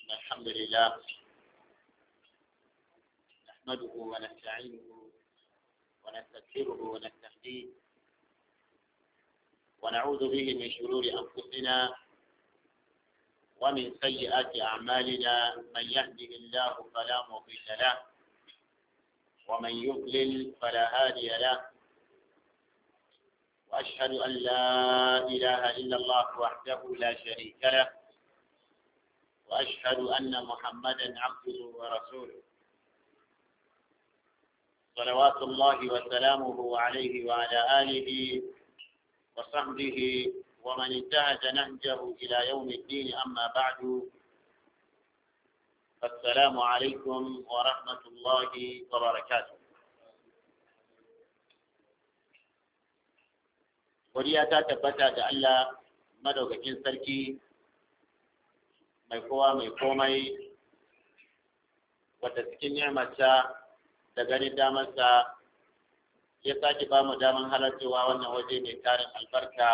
إن الحمد لله نحمده ونستعينه ونستغفره ونستهديه ونعوذ به من شرور أنفسنا ومن سيئات أعمالنا من يهده الله فلا مضل له ومن يضلل فلا هادي له وأشهد أن لا إله إلا الله وحده لا شريك له وأشهد أن محمدا عبده ورسوله صلوات الله وسلامه عليه وعلى آله وصحبه ومن انتهج نهجه إلى يوم الدين أما بعد السلام عليكم ورحمة الله وبركاته Godiya ta tabbata da Allah madaukakin sarki mai kowa mai komai wadda cikin ni'amarsa da ganin damarsa ya sake ba mu daman halarcewa wannan waje mai tarin albarka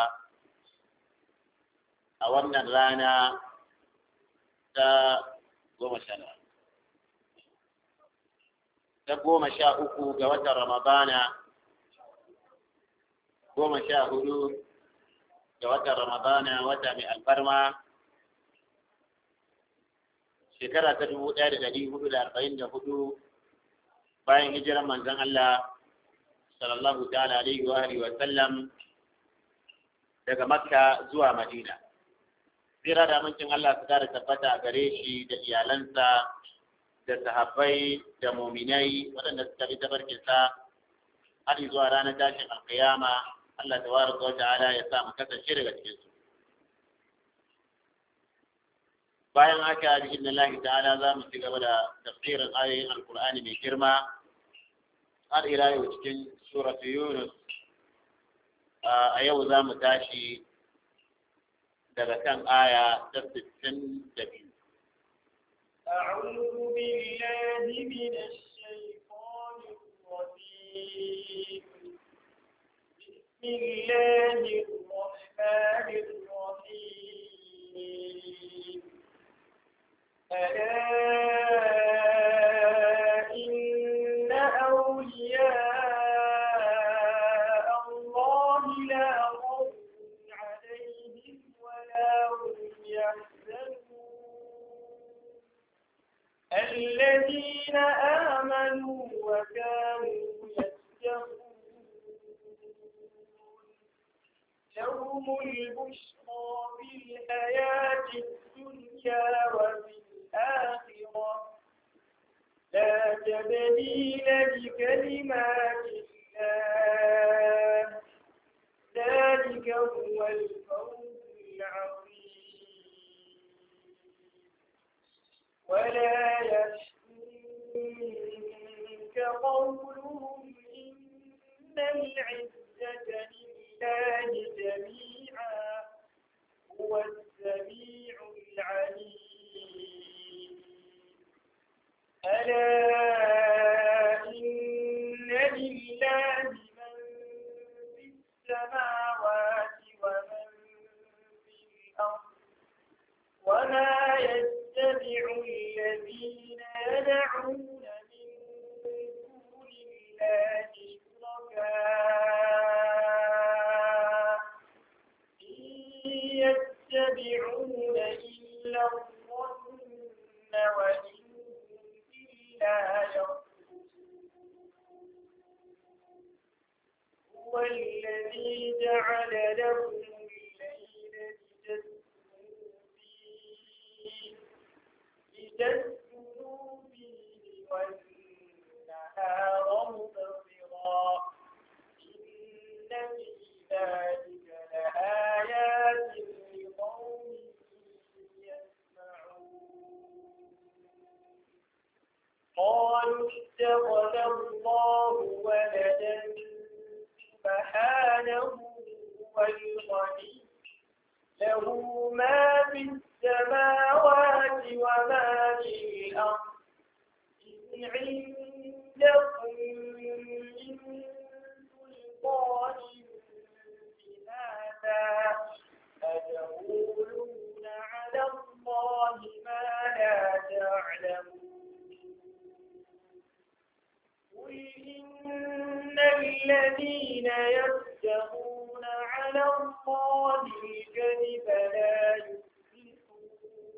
a wannan rana ta goma sha ta goma sha uku ga watan ramadana goma sha hudu ga watan ramadana wata mai alfarma shekara ta dubu ɗaya da ɗari hudu da arba'in da hudu bayan hijiran manzon Allah sallallahu ta'ala alaihi wa alihi wa sallam daga makka zuwa madina tsira da amincin Allah su kara tabbata a gare shi da iyalansa da sahabbai da muminai waɗanda suka bi tabarkinsa har zuwa ranar tashin alkiyama Allah tabaraka wa ta'ala ya sa mu kasance daga cikin su bayan haka bi inna Allah ta'ala za mu ci gaba da tafsirin ayoyin alkur'ani mai girma har ila yau cikin suratu yunus a yau za mu tashi daga kan aya ta 62 أعوذ بالله من الشيطان الرجيم بسم الله الرحمن الرحيم ألا إن أولياء الله لا خوف عليهم ولا هم يحزنون الذين آمنوا وكانوا يتقون لهم البشرى في الحياة الدنيا وفي الآخرة لا تبديل لكلمات الله ذلك هو الفوز العظيم ولا يحزنك قولهم إن العزة لله جميعا هو السميع العليم ألا إن لله من في السماوات ومن في الأرض وما يتبع الذين يدعون من دون الله شركاء إن يتبعون إلا الظن وإن إلا يخرجون هو الذي جعل لكم الليل لتسكنوا فيه لتسكنوا فيه والنهار مبصرا إن في ذلك لآيات لقوم يسمعون قالوا اتخذ الله ولدا سبحانه هو الغني له ما في السماوات وما في الأرض إن عندكم من سلطان بهذا أتقولون على الله ما لا يفترون على الله الكذب لا يفلحون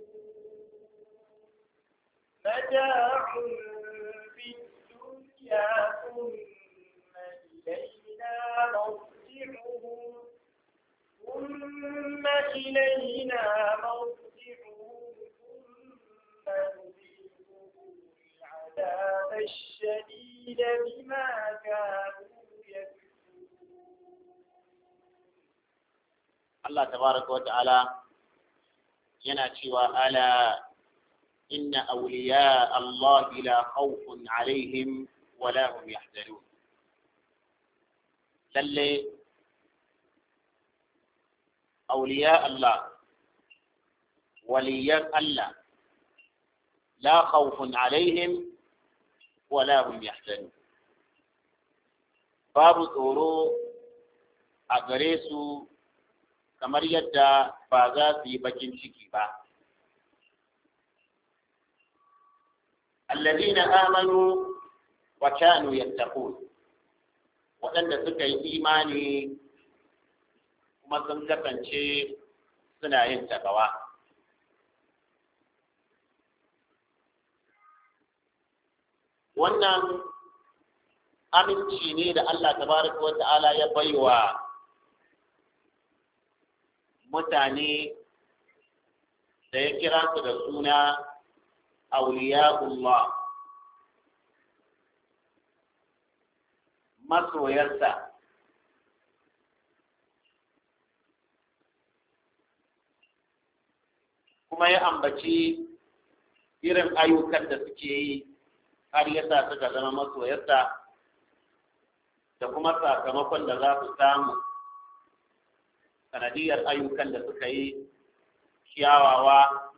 متاع في الدنيا ثم إلينا مرجعهم ثم إلينا مرجعهم ثم نذيقهم العذاب الشديد بما كانوا يكفرون Allah tabaraka wa ta'ala yana cewa ala inna awliya Allah la khawfun alaihim wa la hum yahzanun lalle awliya Allah waliyan Allah la khawfun alaihim wa la hum yahzanun babu tsoro a gare su kamar yadda ba za su yi bakin ciki ba. Allazina amanu wa kanu yattaqun waɗanda suka yi imani kuma sun kasance suna yin takawa. Wannan aminci ne da Allah tabaraka wa ta'ala ya baiwa mutane da ya kira su da suna auliya'ullah masoyarsa kuma ya ambaci irin ayyukan da suke yi har yasa suka zama masoyarsa da kuma sakamakon da za su samu sanadiyar ayyukan da suka yi kyawawa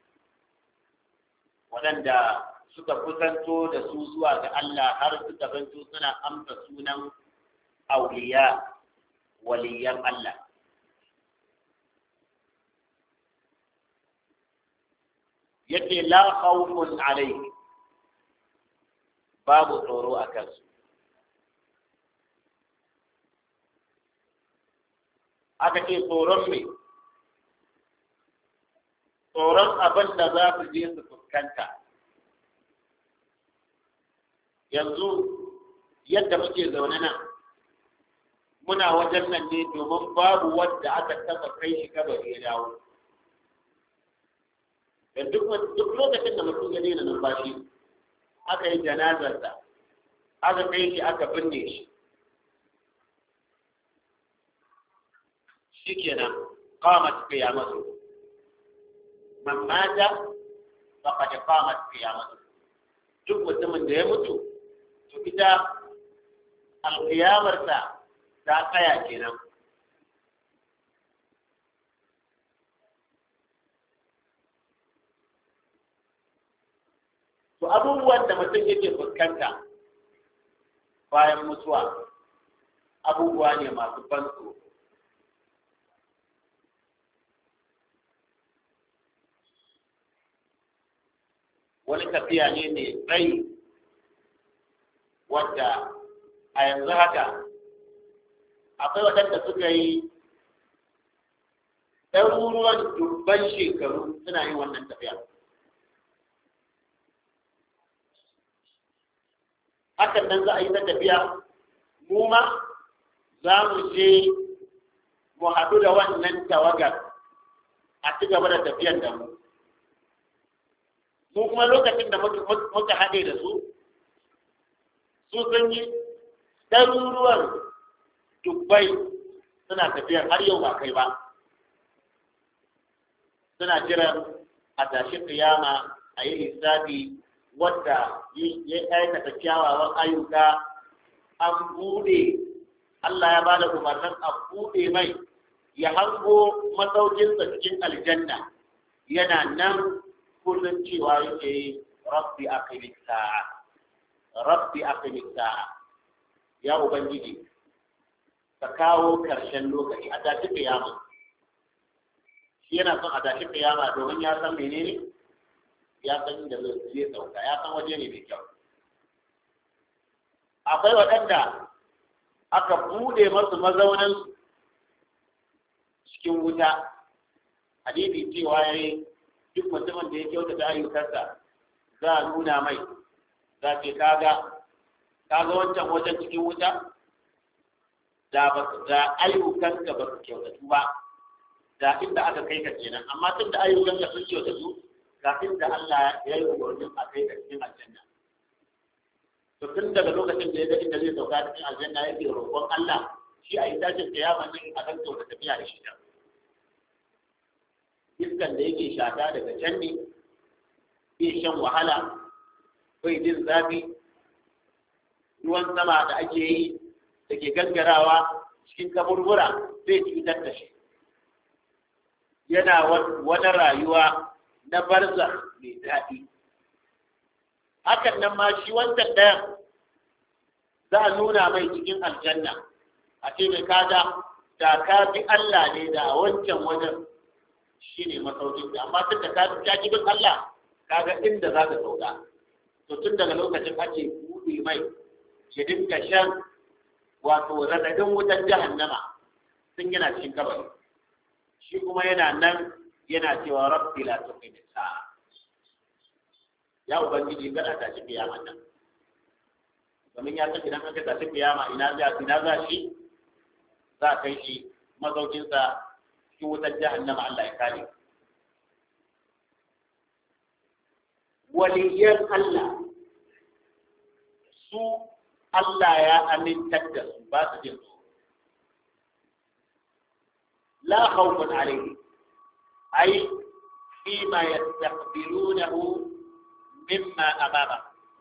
waɗanda suka kusanto da su zuwa ga Allah har suka zanto suna amsa sunan auliya waliyan Allah. Yake la khawfun alaihi babu tsoro a kansu. aka ce tsoron me tsoron abin da za su je su fuskanta yanzu yadda muke zaune nan muna wajen nan ne domin babu wanda aka taba kai shi kabari ya dawo da duk lokacin da mutum ya daina numfashi aka yi janazarsa aka kai shi aka binne shi shikenan qamat qiyamatu man mata faqad qamat qiyamatu duk mutumin da ya mutu to ita alqiyamarsa ta tsaya kenan to abubuwan da mutum yake fuskanta bayan mutuwa abubuwa ne masu ban tsoro wani tafiya ne mai tsayi wadda a yanzu haka akwai waɗanda suka yi ɗaruruwan dubban shekaru suna yin wannan tafiya hakan nan za a yi ta tafiya mu ma za mu je mu haɗu da wannan tawagar a ci gaba da tafiyar da mu mu kuma lokacin da muka haɗe da su su sun yi ɗaruruwan dubbai suna tafiyar har yau ba kai ba suna jiran a tashi kiyama a yi lissafi wadda ya aikata kyawawan ayyuka an buɗe Allah ya bada umarnin a buɗe mai ya hango masaukinsa cikin aljanna yana nan kullum cewa yake rabbi aqimi sa'a rabbi aqimi sa'a ya ubangiji ka kawo karshen lokaci a tashi kiyama shi yana son a tashi kiyama domin ya san menene ya san inda zai sauka ya san waje ne mai kyau akwai waɗanda aka bude masu mazaunan cikin wuta hadisi cewa yayi duk mutumin da ya kyautata ayyukansa za a nuna mai za ce kaga kaga wancan wajen cikin wuta da ba da ayyukanka ba su kyautatu ba da inda aka kai ka kenan amma tun da ayyukanka sun kyautatu kafin da Allah ya yi umarnin a kai ka cikin aljanna to tun daga lokacin da ya ga inda zai sauka cikin aljanna yake roƙon Allah shi a yi tashin kiyama ne a kan kyauta tafiya da shi iskan da yake shata daga can ne bai shan wahala bai jin zafi ruwan sama da ake yi da ke gangarawa cikin kaburbura zai cutar da shi yana wani rayuwa na barza mai daɗi hakan nan ma shi wancan ɗayan za a nuna mai cikin aljanna a ce mai kaga da ka bi Allah ne da wancan wajen shi ne masaukin da amma tun da ka bi bin Allah kaga inda za ka sauka to tun daga lokacin ake buɗe mai ya dinga shan wato raɗaɗin wutan jahannama sun yana cikin kabari shi kuma yana nan yana cewa rabbi la tuqimi sa'a ya ubangiji kada ta ci kiyama nan domin ya san idan aka tashi kiyama ina za ina za shi za a kai shi mazaukinsa cikin wutar jahannama Allah ya kare waliyan Allah su Allah ya amintar da su ba su jin tsoro la khawfun alayhi ay fima yastaqbilunahu mimma amama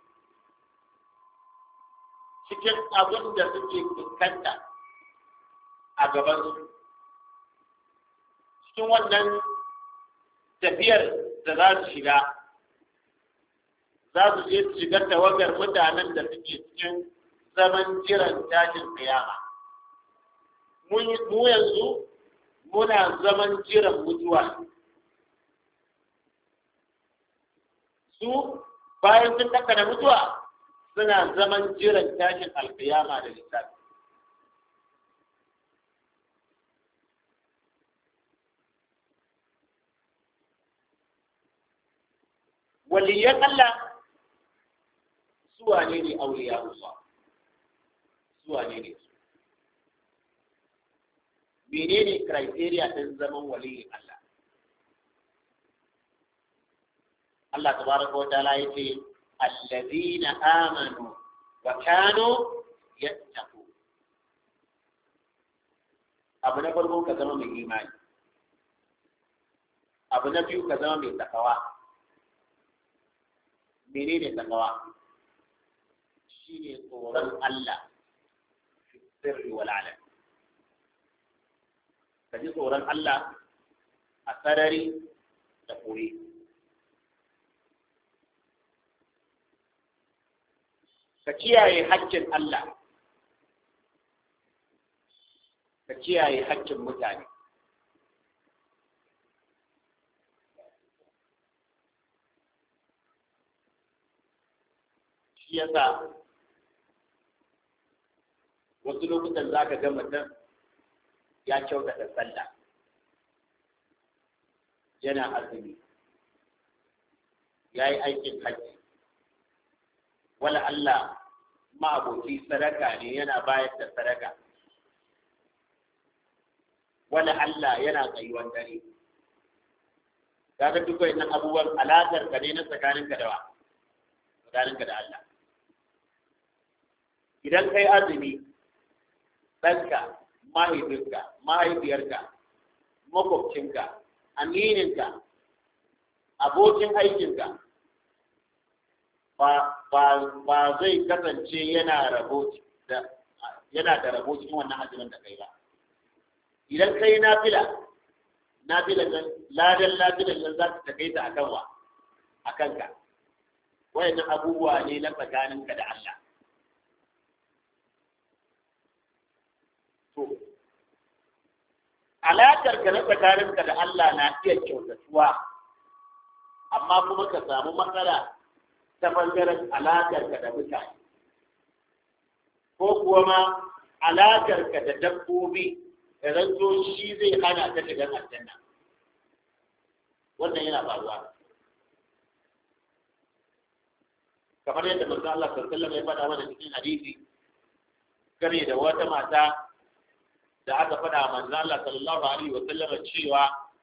cikin abin da suke fuskanta a gabansu cikin wannan tafiyar da za su shiga za su je su shiga tawagar mutanen da suke cikin zaman jiran tashin kiyama mu yanzu muna zaman jiran mutuwa su bayan sun da mutuwa suna zaman jiran tashin alkiyama da lissafi waliyan Allah suwa ne ne auliya Allah suwa ne ne su menene criteria ɗin zaman waliyin Allah Allah tabaraka wa ta'ala yace الذين آمنوا وكانوا يتقون abu na farko ka zama mai imani abu na biyu ka zama mai takawa menene takawa shine tsoron Allah fi sirri wal alam ka ji tsoron Allah a sarari da koyi ka kiyaye haƙƙin Allah ka kiyaye haƙƙin mutane shi yasa wasu lokutan za ka ga mutum ya kyautata sallah yana azumi ya yi aikin hajji wala Allah ma'aboki sadaka ne yana bayar da sadaka wala Allah yana tsayuwan dare kaga duk wannan abubuwan alaƙar ka ne na tsakaninka da wa tsakaninka da Allah idan kai azumi ɗanka mahaifinka mahaifiyarka makwabcinka amininka abokin aikinka ba zai kasance yana rabo da yana da rabo cikin wannan azumin da kai ba idan kai nafila nafilan nan ladan nafilan nan za ta kai ta akan wa akan ka wayannan abubuwa ne na tsakaninka da Allah to alakar ka na tsakaninka da Allah na iya kyautatuwa amma kuma ka samu matsala ta ɓangaren alaƙarka da mutane ko kuwa ma alakarka da dabbobi da zanto shi zai hana ka shiga aljanna wannan yana faruwa kamar yadda manzo Allah sallallahu alaihi wasallam ya faɗa mana cikin hadisi kare da wata mata da aka faɗa manzo Allah sallallahu alaihi wasallam cewa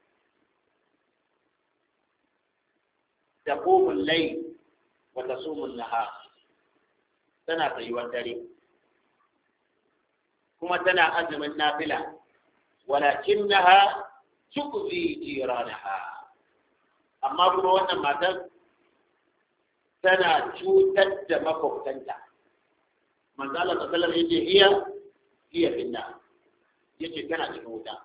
تقوم الليل وتصوم النهار تنا tsayuwar dare kuma tana azumin nafila walakinnaha tukfi jiranaha amma kuma wannan matar tana cutar da makwabtanta manzo Allah sallallahu alaihi wasallam yace iya iya finna yace tana cikin wuta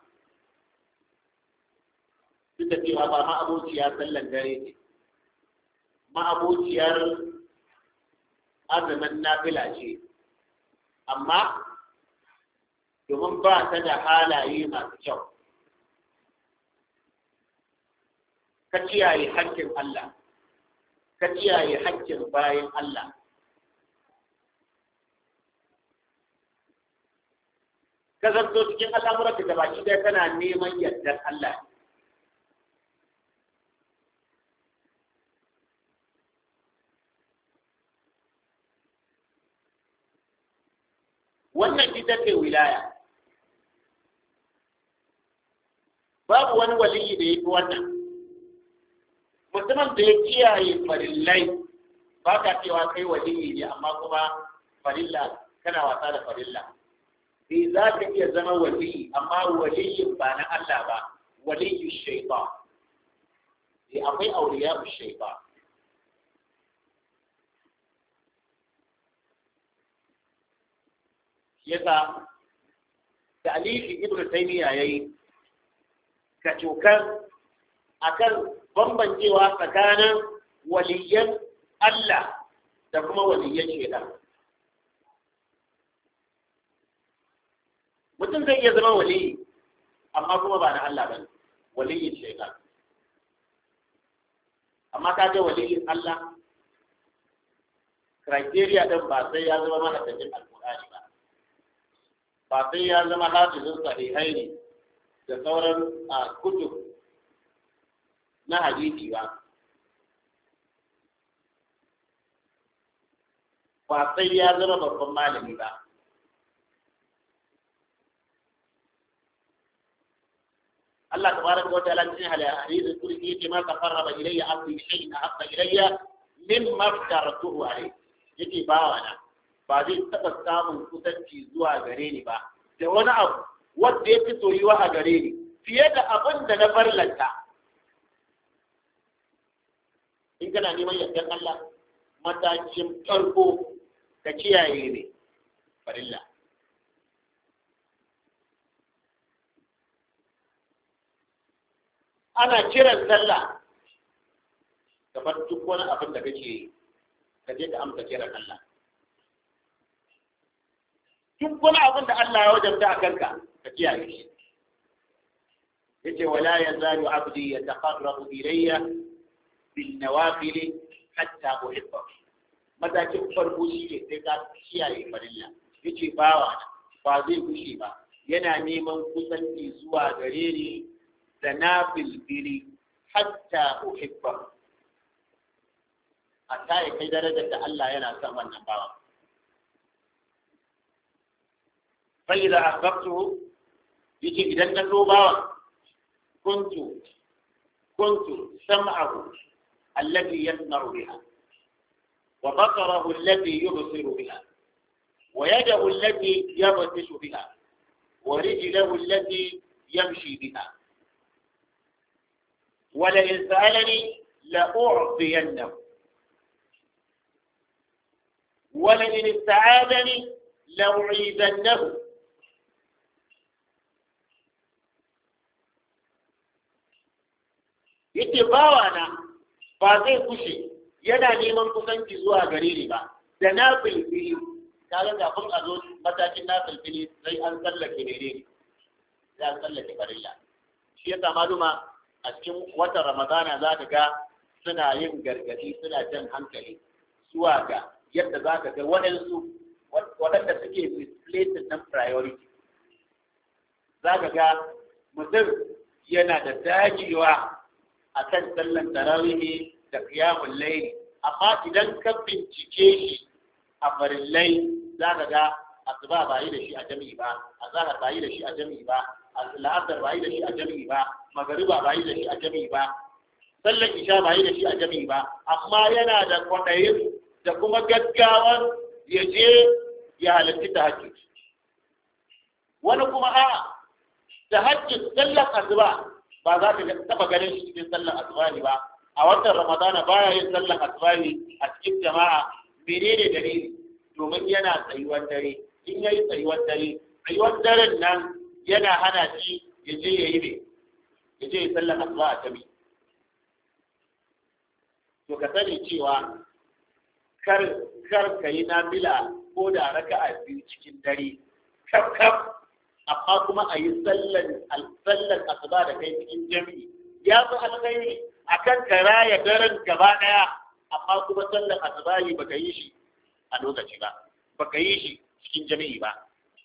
duk da cewa ba ma abociya sallan dare ce ma'abociyar azumin nafila ce amma domin ba ta da halaye masu kyau ka kiyaye haƙƙin Allah ka kiyaye haƙƙin bayan Allah ka zanto cikin al'amuran da baki ɗaya kana neman yardar Allah wannan ita ce wilaya babu wani waliyi da ya fi wannan mutumin da ya kiyaye farillai ba ka cewa kai waliyi ne amma kuma farilla kana wasa da farilla sai za ka iya zama waliyi amma waliyin ba na Allah ba waliyu shaitan sai akwai auliya shaitan yasa ta'alifi ibnu taymiya yayi kacokan akan bambancewa tsakanin waliyan Allah da kuma waliyan shaitan mutum zai iya zama waliyi amma kuma ba na Allah ba waliyin shaitan amma ka ga waliyin Allah criteria din ba sai ya zama mahaifin alkur'ani ba ba sai ya zama hafizin sahihai ne da sauran kutub na hadisi ba ba sai ya zama babban malami ba Allah tabaraka wa ta'ala cikin hadisi kursi yake ma taqarraba ilayya abdi bi shay'in ahabba ilayya mimma aftaratuhu alayhi yake bawa na ba zai taɓa samun kusanci zuwa gare ni ba da wani abu wanda ya fi soyuwa a gare ni fiye da abin da na farlanta in kana neman yardar Allah matakin farko ka kiyaye ne farilla ana kiran sallah kamar duk wani abin da kake yi ka je ka amsa kiran Allah duk wani abin da Allah ya wajabta a kanka ka kiyaye shi yace wala yazalu abdi yataqarrabu ilayya bin nawafil hatta uhibba matakin farko shi ne sai ka kiyaye farilla yace bawa ba zai kushe ba yana neman kusanci zuwa gare ni da na bilbili hatta uhibba hatta ya kai darajar da Allah yana son wannan bawa فإذا أحببته يجي إذا النوبة كنت كنت سمعه الذي يسمع بها وبصره الذي يبصر بها ويده التي يبطش بها ورجله التي يمشي بها ولئن سألني لأعطينه ولئن استعاذني لأعيذنه yake bawa na ba zai kushe yana neman kusanci zuwa gare ni ba da na filfili kaga kafin a zo matakin na filfili sai an tsallake ne sai an tsallake farilla shi yasa maluma a cikin watan ramadana za ka ga suna yin gargadi suna jan hankali zuwa ga yadda za ka ga waɗansu waɗanda suke misplaced nan priority za ka ga mutum yana da dagewa a kan sallan tarawihi da kiyamun laili amma idan ka bincike shi a farillai za ka ga asuba ba yi da shi a jami'i ba azahar ba yi da shi a jami'i ba la'asar ba yi da shi a jami'i ba magariba ba yi da shi a jami'i ba sallan isha ba yi da shi a jami'i ba amma yana da kwaɗayin da kuma gaggawan ya je ya halarci ta hajji wani kuma a ta hajji sallan asuba ba za ka taɓa ganin shi cikin sallan asuba ne ba a watan ramadana baya yin sallan asuba ne a cikin jama'a menene dalili domin yana tsayuwar dare in yayi tsayuwar dare tsayuwar daren nan yana hana shi ya je ya yi ne ya je ya sallan asuba a jami'i to ka sani cewa kar kar ka yi nafila ko da raka'a biyu cikin dare kaf kaf amma kuma a yi sallan sallan asuba da kai cikin jami'i ya fi alkhairi akan ka raya daren gaba daya amma kuma sallan asuba ne baka yi shi a lokaci ba baka yi shi cikin jami'i ba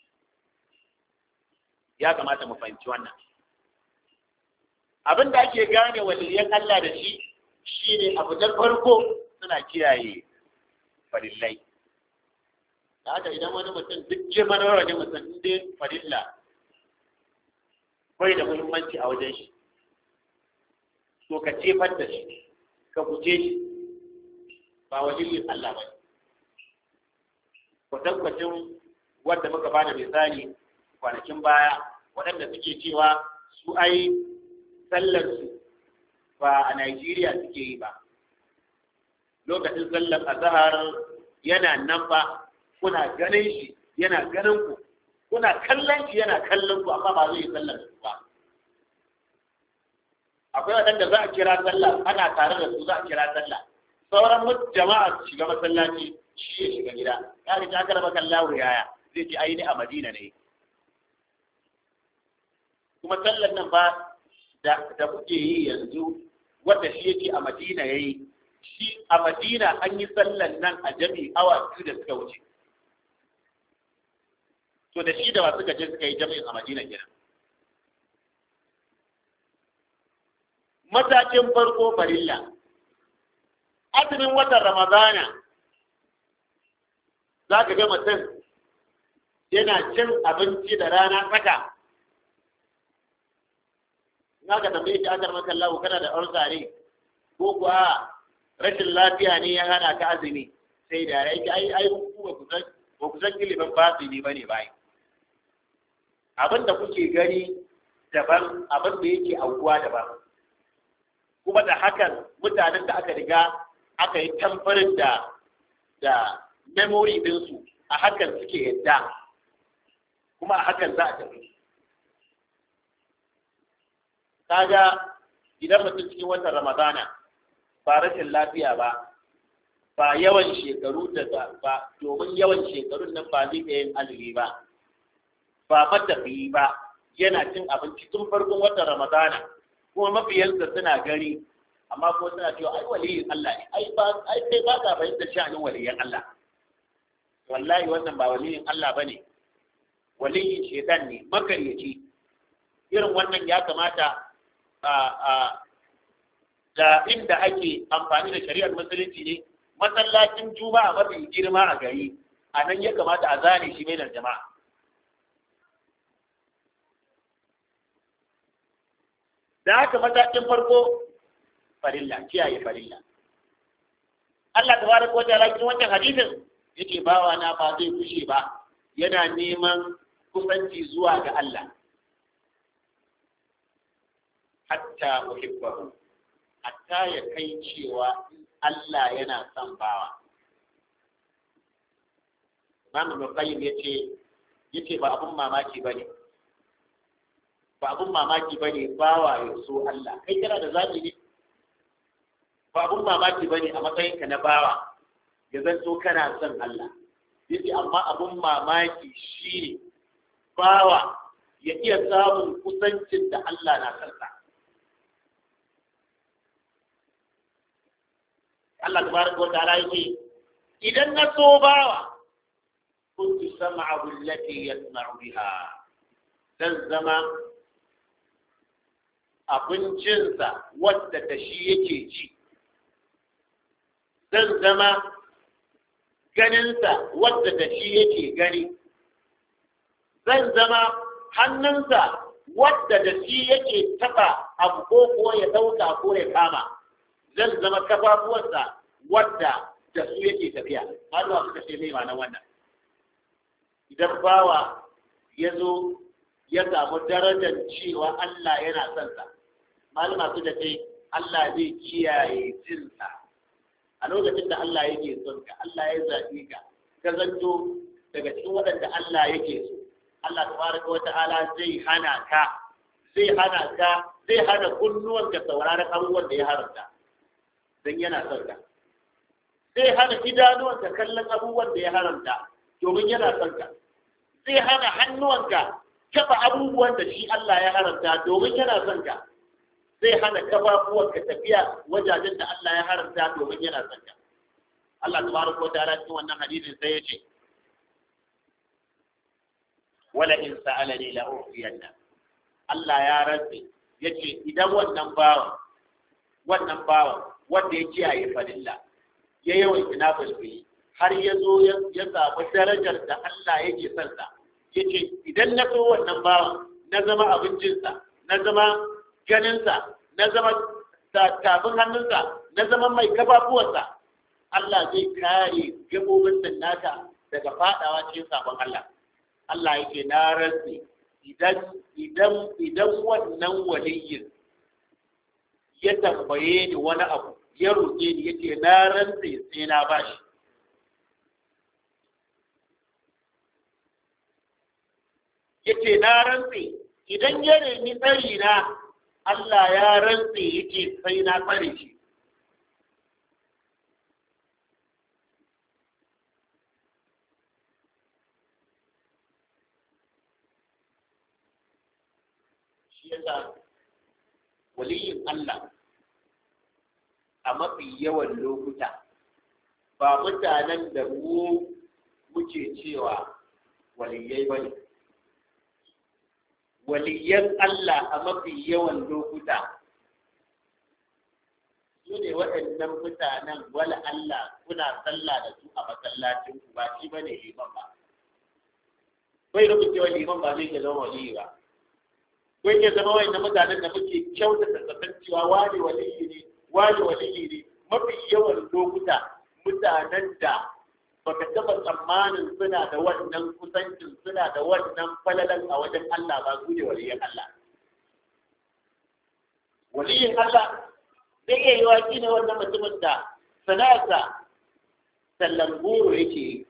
ya kamata mu fahimci wannan abin da ake gane waliyan Allah da shi shine abu da farko suna kiyaye farillai da haka idan wani mutum duk girman wani mutum inda farilla bai da muhimmanci a wajen shi to ka cefar da shi ka guje shi ba waliyin Allah ba kwatankwacin wanda muka bada misali kwanakin baya waɗanda suke cewa su ai sallarsu ba a Najeriya suke yi ba lokacin sallar azahar yana nan ba kuna ganin shi yana ganin ku kuna kallon shi yana kallon ku amma ba zai yi sallar su ba akwai waɗanda za a kira sallah ana tare da su za a kira sallah sauran jama'a su shiga masallaci shi ya shiga gida ya ga ta karba kallahu yaya zai ce aini a Madina ne kuma sallar nan ba da kuke yi yanzu wanda shi yake a Madina yayi shi a Madina an yi sallan nan a jami'i awa biyu da suka wuce to da shi da wasu gaje suka yi jami'in a Madina kenan matakin farko farilla azumin watan Ramadana za ka ga mutum yana cin abinci da rana tsaka na ka tambaye shi akar maka Allah kana da ulcer ko kuwa rashin lafiya ne ya hana ka azumi sai da rai ai ai ku ba ku san ba ku san ilimin fasili bane bai abin da kuke gani daban abin da yake aukuwa daban kuma da hakan mutanen da aka riga aka yi tamfarin da da memory ɗinsu a hakan suke yadda kuma a hakan za a tafi kaga idan mutum cikin watan ramadana ba rashin lafiya ba ba yawan shekaru da ba domin yawan shekarun nan ba zai iya yin azumi ba ba matafiyi ba yana cin abinci tun farkon watan ramadana kuma mafiyansa suna gani amma ko suna cewa ai waliyin Allah ne ai ba ai sai ba ka fahimtar sha'anin waliyan Allah wallahi wannan ba waliyin Allah bane waliyin shedan ne makaryaci irin wannan ya kamata da inda ake amfani da shari'ar musulunci ne masallacin juma'a mafi girma a gari a nan ya kamata a zane shi mai jama'a da haka matakin farko farilla kiyaye farilla Allah tabaraka wa ta'ala cikin wannan hadisin yake bawa na ba zai kushe ba yana neman kusanci zuwa ga Allah hatta uhibbahu hatta ya kai cewa Allah yana son bawa Imam Al-Qayyim yace yace ba abun mamaki bane ba abun mamaki bane bawa ya so Allah kai kana da zabi ne ba abun mamaki bane a matsayin ka na bawa ya zanto kana son Allah yace amma abun mamaki shine bawa ya iya samun kusancin da Allah na kansa Allah tabaraka wa ta'ala yake idan na so bawa kuntu sam'ahu allati yasma'u biha zan zama abincinsa wadda da shi yake ci zan zama ganinsa wadda da shi yake gani zan zama hannunsa wadda da shi yake taba abu ko ko ya dauka ko ya kama zan zama kafafuwansa wadda da su yake tafiya malama suka ce mai ma'anar wannan idan bawa ya zo ya samu darajar cewa Allah yana son sa malama suka ce Allah zai kiyaye jinsa a lokacin da Allah yake son ka Allah ya zaɓi ka ka zanto daga cikin waɗanda Allah yake so Allah tabaraka wa ta'ala zai hana ka zai hana ka zai hana kunnuwan ka sauraron abubuwan da ya haramta dan yana son ka zai hana idanuwan ka kallon abubuwan da ya haramta domin yana son ka zai hana hannuwanka taba abubuwan da shi Allah ya haramta domin yana son ka zai hana kafafuwanka tafiya wajajen da Allah ya haramta domin yana son ka Allah tabaraka wa ta'ala cikin wannan hadisin sai ya ce wala in sa'alani la ufiyanna Allah ya rantsi yace idan wannan bawan wannan bawan wanda ya kiyaye fadilla ya yawan ina bulbuli har ya zo ya samu darajar da Allah yake son sa yace idan na so wannan bawan na zama abincinsa na zama ganinsa na zama tafin hannunsa na zama mai kafafuwarsa Allah zai kare gabobin nan naka daga fadawa cikin sabon Allah Allah yake na rantsi idan idan idan wannan waliyin ya tambaye ni wani abu ya roƙe ni yace na rantsi sai na bashi yace na rantsi idan ya nemi tsari na Allah ya rantsi yake sai na tsare shi shi yasa waliyin Allah a mafi yawan lokuta ba mutanen da mu muke cewa waliyai bane waliyan Allah a mafi yawan lokuta su ne waɗannan mutanen wala Allah kuna sallah da su a masallacin ku ba shi bane liman ba bai rubuce wa liman ba zai ke zama waliyi ba bai ke zama wani mutanen da muke kyautata zaton cewa wani waliyi ne wani waliyi ne mafi yawan lokuta mutanen da baka taba tsammanin suna da wannan kusancin suna da wannan falalan a wajen Allah ba su ne waliyin Allah. Waliyin Allah zai iya yi waki ne wannan mutumin da sana'arsa sallan goro yake yi.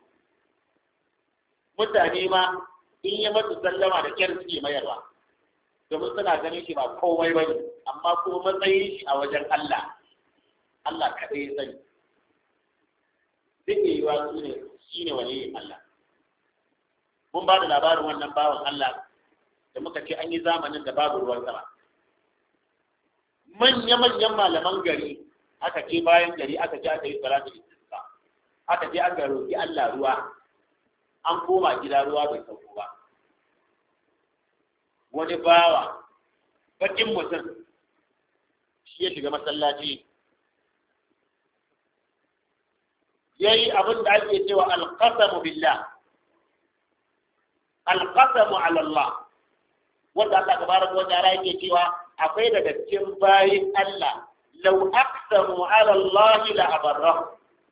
Mutane ma in yi masu sallama da kyar suke mayarwa. Domin suna ganin shi ba komai ba ne, amma kuma matsayin shi a wajen Allah. Allah kaɗai ya sani. zai iya yiwa su ne shi ne waliyin Allah. Mun ba da labarin wannan bawan Allah da muka ce an yi zamanin da babu ruwan sama. Manya-manyan malaman gari aka ce bayan gari aka ce aka yi salatu istisqa aka je aka roƙi Allah ruwa an koma gida ruwa bai sauko ba. Wani bawa bakin mutum shi ya shiga masallaci ya yi abin da ake cewa alƙasamu billah alƙasamu alallah wanda Allah tabaraka wa ta'ala yake cewa akwai daga cikin bayin Allah law aqsamu ala Allah la abarrahu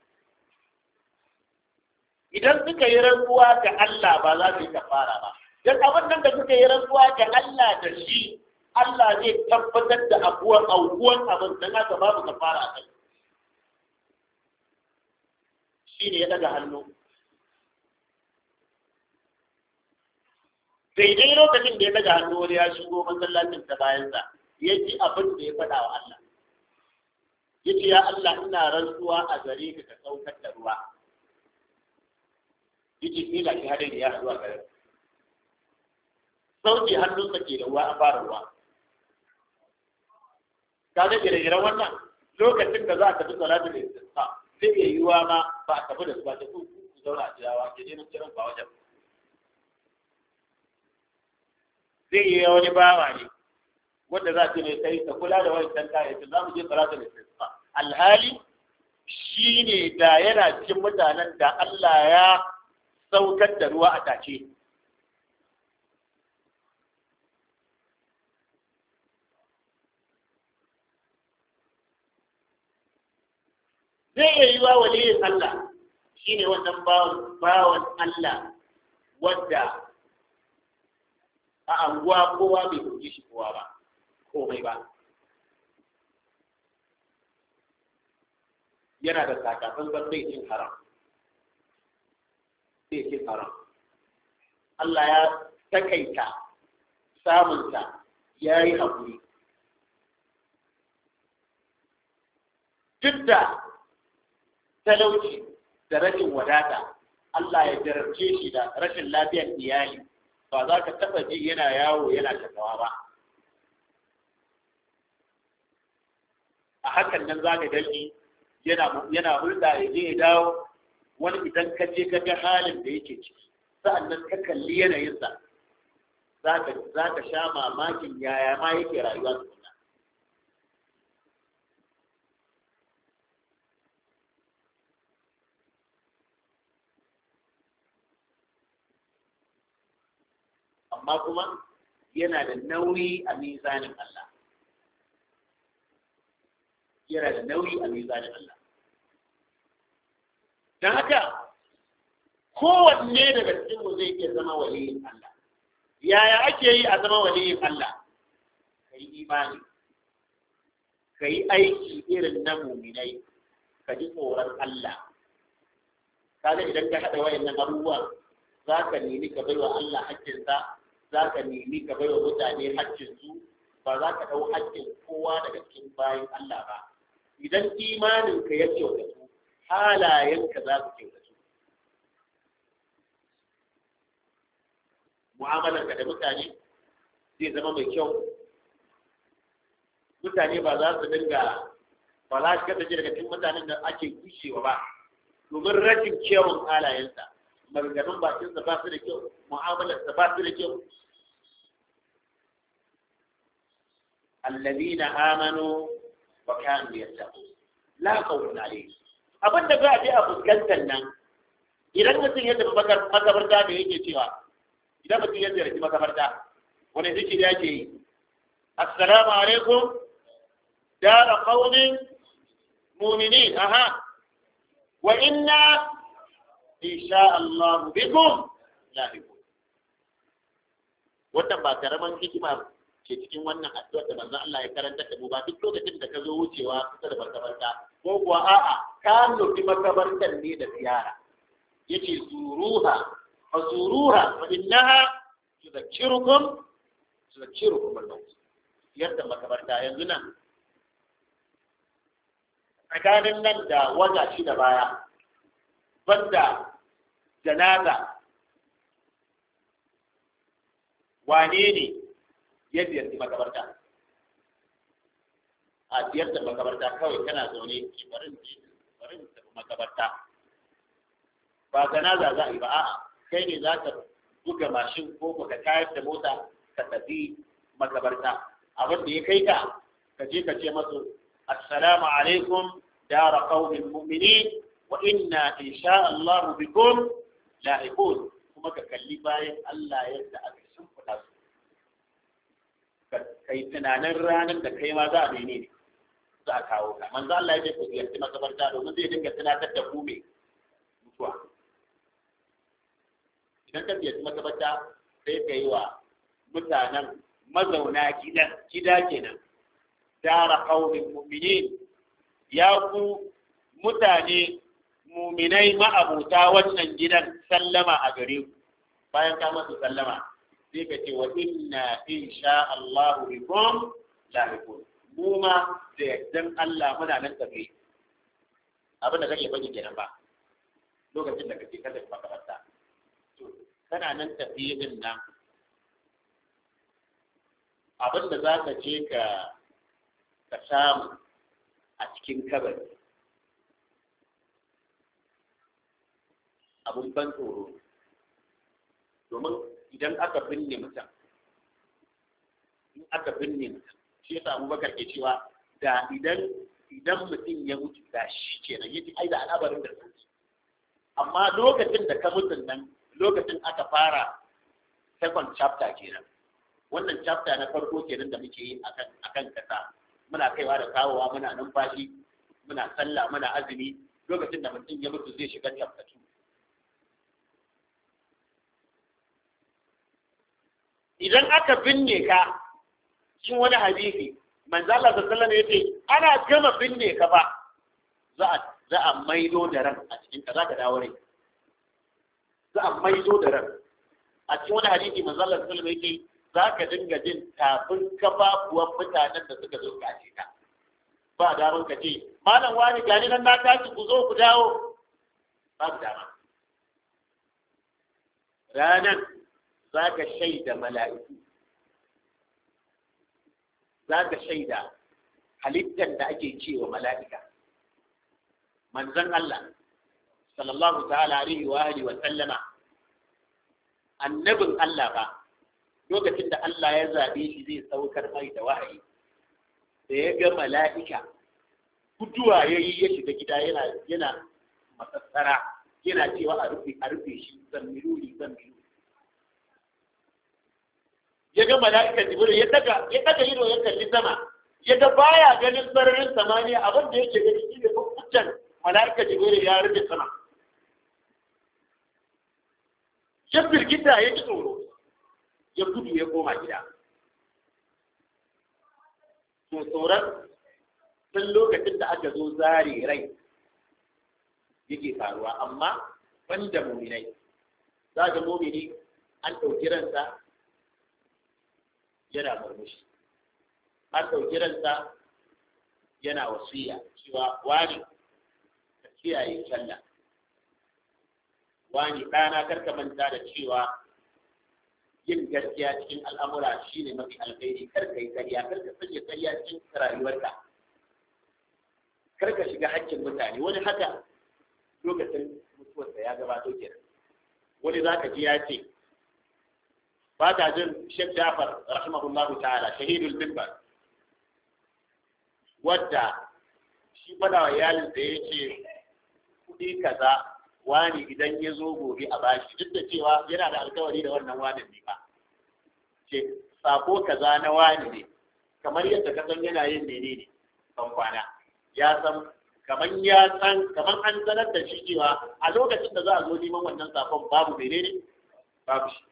idan suka yi rantsuwa ga Allah ba za su yi kafara ba dan abin nan da suka yi rantsuwa ga Allah da shi Allah zai tabbatar da abuwan aukuwan abin dan haka babu kafara a kai shi ne ya daga hannu daidai lokacin da ya daga hannu wani ya shigo masallacin ta bayansa ya ji abin da ya faɗa wa Allah ya ce ya Allah ina rantsuwa a gare ka ka saukar da ruwa ya ce sai ga shi hadari ya haɗu a gare sauke hannunsa ke da ruwa a fara ruwa ka ga gire-giren wannan lokacin da za a tafi salatul istisqa zai iya yiwuwa ma ba a tafi da su ba ta ku su zauna a jirawa ke ne kiran ba wajen zai yi wani bawa ne wanda za ta ne kai ka kula da wancan kayayyakin za mu je salatu da istisqa alhali shi ne da yana cikin mutanen da Allah ya saukar da ruwa a tace zai iya yi wa waliyin Allah shi ne wannan bawan Allah wadda a anguwa kowa bai kuji shi kowa ba komai ba yana da sakafin ban bai cin haram bai cin haram Allah ya takaita samunsa ya yi haƙuri duk da talauci da rashin wadata Allah ya jarabce shi da rashin lafiyar iyali ba za ka taɓa ji yana yawo yana shakawa ba a hakan nan za ka gani yana hulɗa ya je ya dawo wani idan ka je ka ga halin da yake ciki sa'annan ka kalli yanayinsa za ka sha mamakin yaya ma yake rayuwa tukuna amma kuma yana da nauyi a mizanin Allah yana da nauyi a mizanin Allah don haka kowanne daga cikinmu zai iya zama waliyin Allah yaya ake yi a zama waliyin Allah ka yi imani ka yi aiki irin na muminai ka ji tsoron Allah kaga idan ka haɗa wayannan abubuwan za ka nemi ka baiwa Allah haƙƙinsa za ka nemi ka baiwa mutane haƙƙinsu ba za ka ɗau haƙƙin kowa daga cikin bayan Allah ba idan imaninka ya kyautatu halayenka za su kyautatu mu'amalarka da mutane zai zama mai kyau mutane ba za su dinga ba za su kasance daga cikin mutanen da ake kushewa ba domin rashin kyawun halayensa maganganun bakinsa ba su da kyau mu'amalarsa ba su da kyau الذين آمنوا وكانوا يتقون لا خوف عليهم abin da za a je a fuskantar nan idan mutum ya tafi makabarta da yake cewa idan mutum ya ziyarci makabarta wani zikiri yake yi assalamu alaikum dara qaumin mu'minin aha wa inna insha Allah bikum lahiqun wannan ba karaman hikima ke cikin wannan addu'ar da manzon Allah ya karanta da mu ba duk lokacin da ka zo wucewa kusa da makabarta ko kuwa a'a ka nufi makabartar ne da ziyara yace zuruha fa zuruha fa innaha tudhakkirukum tudhakkirukum al-maut yadda makabarta yanzu nan tsakanin nan da wata shida baya banda janaza wane ne ya ziyarci makabarta a ziyartar makabarta kawai kana zaune ki barin barin tafi makabarta ba janaza za a yi ba a'a kai ne za ka buga mashin ko ka tayar da mota ka tafi makabarta abin da ya kai ka ka je ka ce masu assalamu alaikum dara qaumin mu'minin wa inna insha Allah bikum lahiqun kuma ka kalli bayan Allah yadda aka shimfiɗa su kai tunanin ranar da kai ma za a mene ne za a kawo ka manzo Allah ya ce ku ziyarci makabarta domin zai dinga tunatar da ku me mutuwa idan ka ziyarci makabarta sai ka yi wa mutanen mazauna gidan gida kenan dara qaumin mu'minin ya ku mutane muminai ma'abuta wannan gidan sallama a gare ku bayan ka masu sallama sai ka ce wa inna insha Allah bikum lahiqun mu ma da yardan Allah muna nan tafe abin da kake faɗi kenan ba lokacin da kake kada makaranta to kana nan tafe din nan abin da za ka je ka ka samu a cikin kabari abun ban tsoro domin idan aka binne mutum in aka binne mutum shi yasa abubakar ke cewa da idan idan mutum ya mutu da shi kenan yace ai da al'abarin da sauki amma lokacin da ka mutu nan lokacin aka fara second chapter kenan wannan chapter na farko kenan da muke yi akan akan kasa muna kaiwa da kawowa muna numfashi muna sallah muna azumi lokacin da mutum ya mutu zai shiga chapter 2 idan aka binne ka cikin wani hadisi manzo Allah sallallahu alaihi wasallam yace ana gama binne ka ba za a za a maido da ran a cikin ka zaka dawo rai za a maido da ran a cikin wani hadisi manzo Allah sallallahu alaihi wasallam yake zaka dinga jin tafin kafafuwan mutanen da suka zo kace ka ba daman ka ce malam wani gani nan na tashi ku zo ku dawo ba dama ranan za ka shaida mala'iku za ka shaida halittar da ake cewa mala'ika manzon Allah sallallahu ta'ala alaihi wa alihi wa sallama annabin Allah ba lokacin da Allah ya zabe shi zai saukar mai da wahayi da ya ga mala'ika guduwa ya yi ya shiga gida yana yana masassara yana cewa a rufe a rufe shi zammiluni zammiluni ya ga mala'ikar jibril ya daga ya daga ido ya kalli sama ya ga baya ganin sararin samaniya abin da yake gani shi ne fuffucen mala'ikar jibril ya rufe sama ya firgita ya ji tsoro ya gudu ya koma gida to tsoron tun lokacin da aka zo zare rai yake faruwa amma banda muminai za ga mumini an ɗauki ransa yana murmushi an ɗauki ransa yana wasiya cewa wani ka kiyaye sallah wani ɗana karka manta da cewa yin gaskiya cikin al'amura shine mafi alkhairi karka yi ƙarya karka sanya ƙarya cikin rayuwarka karka shiga haƙƙin mutane wani haka lokacin mutuwarsa ya gabato kenan wani za ka ji ya ce ba ta jin Sheikh Jafar rahimahullahu ta'ala shahidul minbar wadda shi fada wa iyalin da ya ce kuɗi kaza wani idan ya zo gobe a bashi duk da cewa yana da alkawari da wannan wani ne ba ce sako kaza na wani ne kamar yadda ka san yana yin menene ban kwana ya san kamar ya san kamar an sanar da shi cewa a lokacin da za a zo neman wannan sakon babu menene babu shi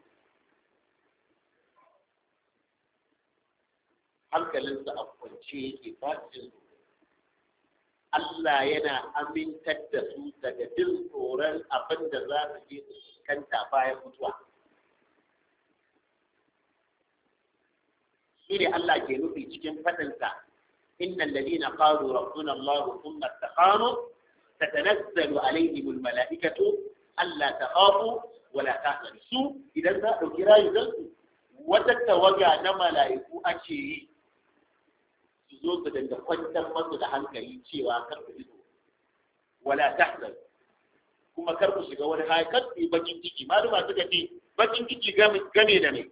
hankalinsa a kwance yake ba jin Allah yana amintar da su daga jin tsoron abin da za su je su kanta bayan mutuwa. Shi ne Allah ke nufi cikin faɗinsa, Inna lalina qalu rabbuna Allah thumma istaqamu tatanazzalu alaihim almala'ikatu alla takhafu wa la tahzanu su idan za a ɗauki rayuwarsu wata tawaga na mala'iku ake yi su zo su dinga kwantar masu da hankali cewa kar ku ido wala tahzan kuma kar ku shiga wani hali kar ku yi bakin ciki maluma suka ce bakin ciki game da me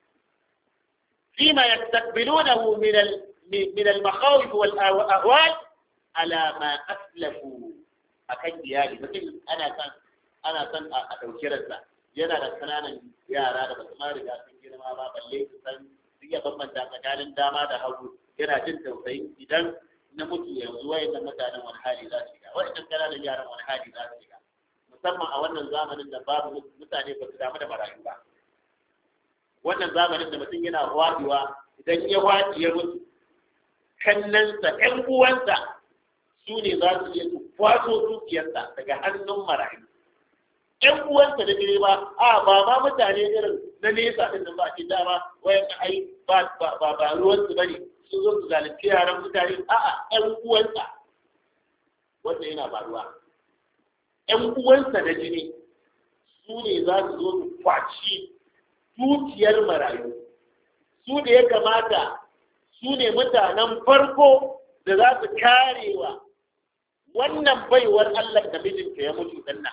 فيما يستقبلونه من ال... من المخاوف والأهوال على ما أسلفوا أكن ديالي مثل أنا كان أنا كان أتوكرزا yana da kananan yara da basu ma riga sun girma ba balle su san su iya bambanta tsakanin dama da hagu yana jin tausayin idan na mutu yanzu wayannan mutanen wani hali za su shiga wayannan kananan yaran wani hali za su shiga musamman a wannan zamanin da babu mutane ba su damu da marayu ba wannan zamanin da mutum yana wadewa idan ya waɗi ya mutu kannansa ƴan uwansa su ne za su iya su kwaso dukiyarsa daga hannun marayu ƴan uwansa da dire ba a ba ma mutane irin na nesa din nan ba ce dama wayan ai ba ba ba ruwansu bane sun zo su zalunci yaran mutane a'a ƴan uwansa wanda yana faruwa ƴan uwansa na jini su ne za su zo su kwaci dukiyar marayu su da ya kamata su ne mutanen farko da za su karewa wannan baiwar Allah da mijinta ya mutu danna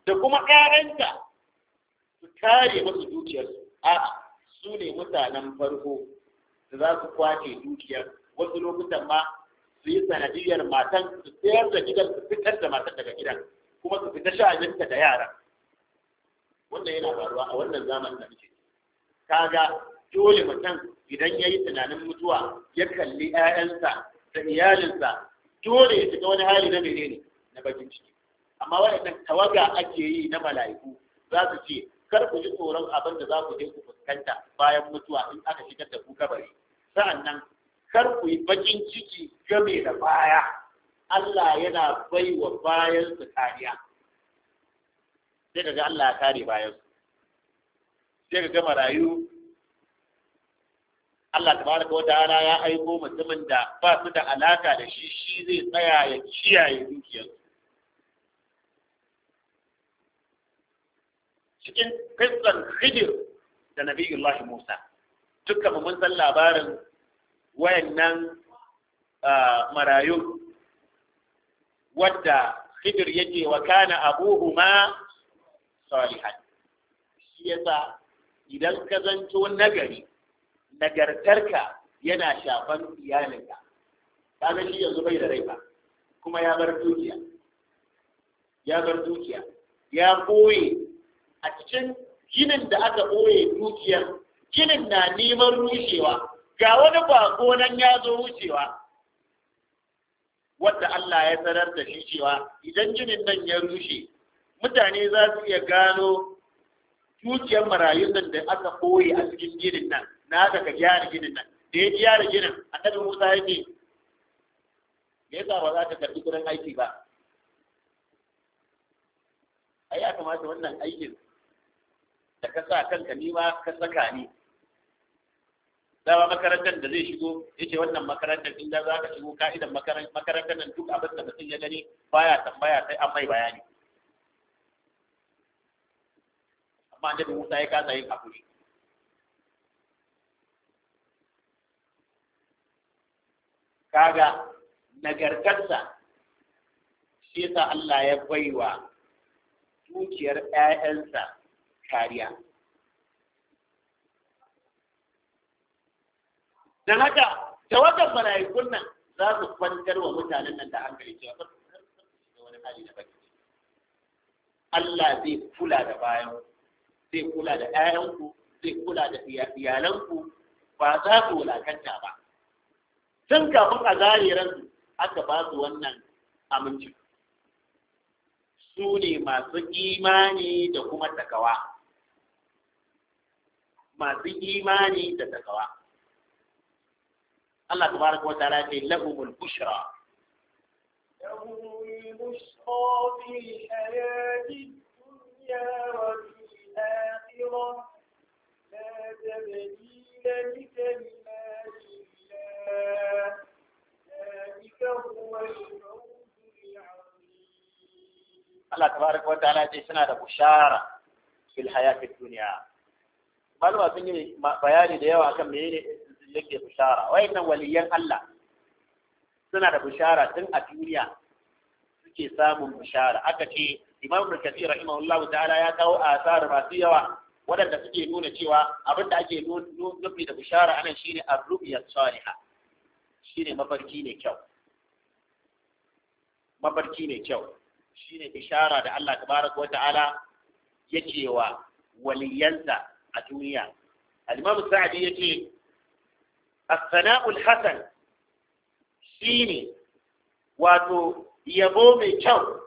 da kuma ƴaƴanta su kare musu dukiyarsu a'a su ne mutanen farko da za su kwace dukiyar wasu lokutan ma su yi sanadiyar matan su sayar da gidan su fitar da matan daga gidan kuma su fita sha'aninta da yara wannan yana faruwa a wannan zamanin da muke kaga dole mutum idan ya yi tunanin mutuwa ya kalli 'ya'yansa da iyalinsa dole ya shiga wani hali na menene na bakin ciki amma waɗannan tawaga ake yi na mala'iku za su ce kar ku ji tsoron abin da za ku je ku fuskanta bayan mutuwa in aka shigar da ku kabari sa'annan kar ku yi bakin ciki game da baya Allah yana bai wa bayan su kariya sai ka ga Allah ya kare bayan su sai ka ga marayu Allah tabaraka wa ta'ala ya aiko mutumin da ba su da alaka da shi shi zai tsaya ya kiyaye dukiyar cikin kissan Khidir da Nabiyullahi Musa dukkan mun san labarin wayannan marayu wadda Khidir yake wa kana abuhuma salihan shi yasa idan ka zanto nagari nagartarka yana shafan iyalinka kaga shi yanzu bai da rai ba kuma ya bar dukiya ya bar dukiya ya boye a cikin ginin da aka boye dukiyar ginin na neman rushewa ga wani bako nan ya zo wucewa wadda Allah ya sanar da shi cewa idan ginin nan ya rushe mutane za su iya gano dukiyar marayun nan da aka boye a cikin ginin nan na haka ka gyara ginin nan da ya gyara ginin annabi Musa ya ce me yasa ba za ka karbi kudin aiki ba ai ya kamata wannan aikin da ka sa kanka ni ma ka saka ni dawa makarantar da zai shigo ya ce wannan makarantar in da za ka shigo ka'idan makarantar nan duk abin da mutum ya gani baya tambaya sai an mai bayani amma annabi Musa ya kasa yin hakuri kaga nagartarsa shi yasa Allah ya baiwa dukiyar ‘ya'yansa kariya. Don haka, tawagar mala'ikun nan za su kwantar wa mutanen nan da hankali cewa ba su wani hali da baki. Allah zai kula da bayan, zai kula da ‘ya'yanku, zai kula da iyalanku ba za su wulakanta ba. tun kafin a zare ransu aka ba su wannan aminci su ne masu imani da kuma takawa masu imani da takawa Allah tabaraka wa ta'ala ce lahumul bushra لهم البشرى في الحياة الدنيا وفي الآخرة لا تبديل لكلمات الله ذلك هو الفوز العظيم Allah tabaraka wa ta'ala ce suna da bushara fil hayatid dunya malama sun yi bayani da yawa kan menene yake bushara wayannan waliyan Allah suna da bushara tun a duniya suke samun bushara aka ce Imam Ibn Kathir rahimahullahu ta'ala ya kawo asar masu yawa waɗanda suke nuna cewa abinda ake nufi da bushara anan shine ar-ru'ya salihah shine mafarki ne kyau mafarki ne kyau shine ishara da Allah tabaraka wata'ala yake wa waliyansa a duniya al-Imam Sa'di yace as-sana'u al-hasan shine wato yabo mai kyau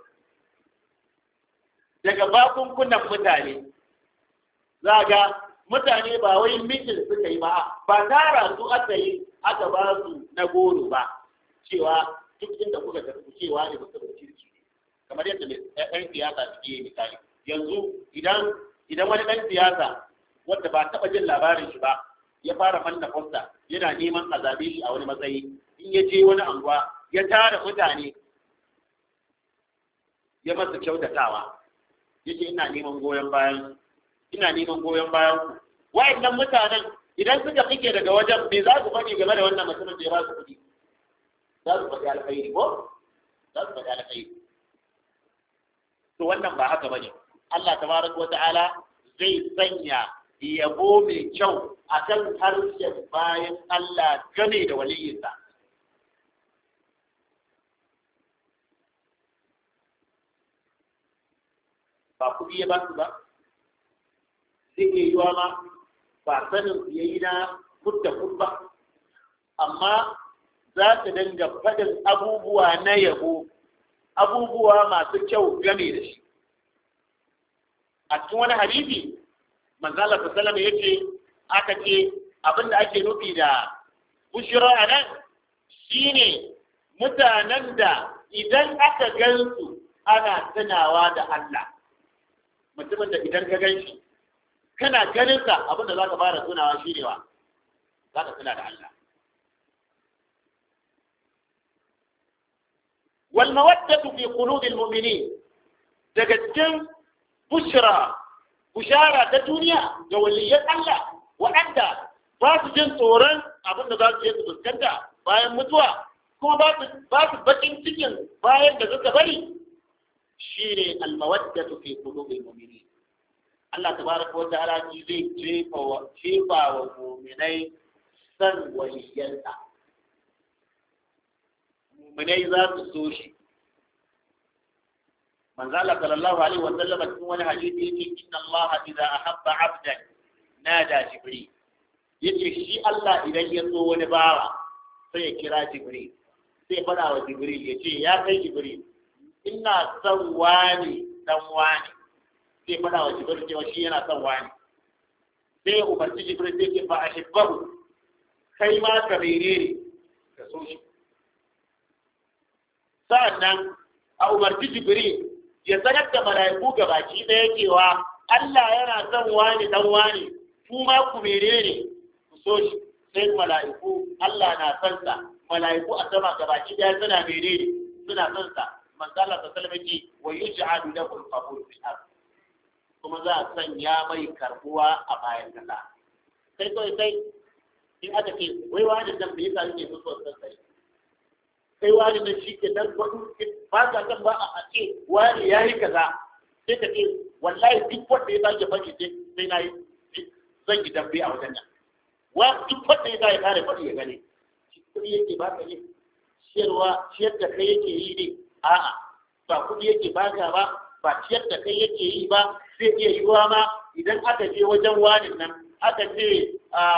daga bakunkunan mutane za ga mutane ba wai mitin suka yi ba ba tara su aka yi aka ba su na goro ba cewa duk inda kuka tafi cewa ne mutum kirki ne kamar yadda ɗan siyasa suke yi misali yanzu idan idan wani ɗan siyasa wanda ba taɓa jin labarin shi ba ya fara manna fosta yana neman a zabe shi a wani matsayi in ya je wani anguwa ya tara mutane ya masa kyautatawa ya ce ina neman goyon bayan ina neman goyon bayan ku wa'annan mutanen idan suka fike daga wajen me za su faɗi game da wannan mutumin da ya ba su kuɗi za su faɗi alkhairi ko za su faɗi alkhairi to wannan ba haka bane Allah tabaraka wa ta'ala zai sanya yabo mai kyau akan harshen bayan Allah game da waliyinsa ba kuɗi ya ba su ba zai iya yiwa ma ba sanin ya yi na kudda ba amma za ta dinga faɗin abubuwa na yabo abubuwa masu kyau game da shi a cikin wani hadisi manzala sallallahu ya ce aka ce abinda ake nufi da bushira a nan shine mutanen da idan aka gansu ana tunawa da Allah mutumin da idan ka gan shi kana ganin sa abinda za ka fara tunawa shine wa za ka tuna da Allah والمودة في قلوب المؤمنين daga cikin bushra bushara ta duniya ga waliyan Allah waɗanda ba su jin tsoron abin da za su yi su fuskanta bayan mutuwa kuma ba su bakin cikin bayan da suka bari shi ne almawaddatu fi qulubil mu'minin Allah tabaraka wa ta'ala shi zai jefa wa jefa wa mu'minai san waliyansa mu'minai za su so shi manzo Allah sallallahu alaihi wa sallam cikin wani hadisi yake inna Allah idza ahabba 'abdan nada jibril yace shi Allah idan ya so wani bawa sai ya kira jibril sai fada wa jibril yace ya kai jibril ina son wani dan wani sai fada wa jibril cewa shi yana son wani sai ya umarci jibril sai ce fa ahibbahu kai ma ka menene ka so shi sa'annan a umarci jibril ya sanar da mala'iku gabaki ɗaya cewa Allah yana son wani dan wani kuma ku menene ku so shi sai mala'iku Allah na son sa mala'iku a sama gabaki ɗaya suna menene suna son sa manzo Allah sallallahu alaihi wa yuj'alu lahu al-qabul fil ard kuma za a sanya mai karbuwa a bayan kasa sai kawai sai in aka ce wai wani dan bai yasa yake so son sai kai wani nan shi ke dan gwadu ba ka san ba a ce wani ya yi kaza sai ka ce wallahi duk wanda ya sake faɗi sai na yi zan yi dambe a wajen nan wa duk wanda ya sake kare faɗi ya gane kuɗi yake ba ka ne ciyarwa ciyar da kai yake yi ne a'a ba kuɗi yake ba ka ba ba ciyar da kai yake yi ba zai iya yiwuwa ma idan aka je wajen wani nan aka ce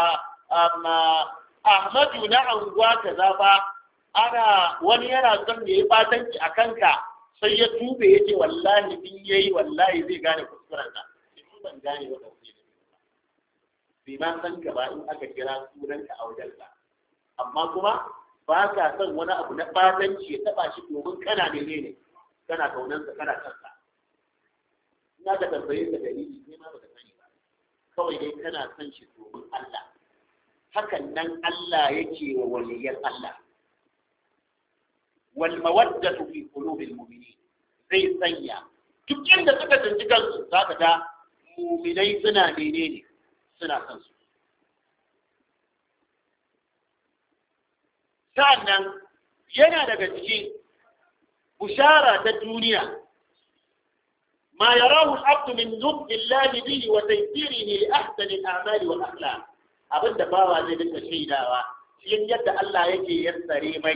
Ahmadu na anguwa kaza ba ana wani yana son da ya batanci a kanka sai ya tube ya ce wallahi in ya yi wallahi zai gane kuskuren ka shi ban gane wa ɗauke da bai ma san ka ba in aka kira sunanka a wajen ka amma kuma ba ka son wani abu na batanci ya taba shi domin kana ne ne kana kaunansa kana kansa ina ka tambaye ka dalili sai ma baka sani ba kawai dai kana son shi domin Allah hakan nan Allah yake wa waliyan Allah والمودة في قلوب المؤمنين zai sanya duk inda suka tsinci kansu za ka ga muminai suna menene suna son su sa'annan yana daga ciki bushara ta duniya ma yarahu al-abdu min nubdi Allah bihi wa taysirihi li ahsani al-a'mali wal akhlaq abinda bawa zai dinga shaidawa cikin yadda Allah yake yassare mai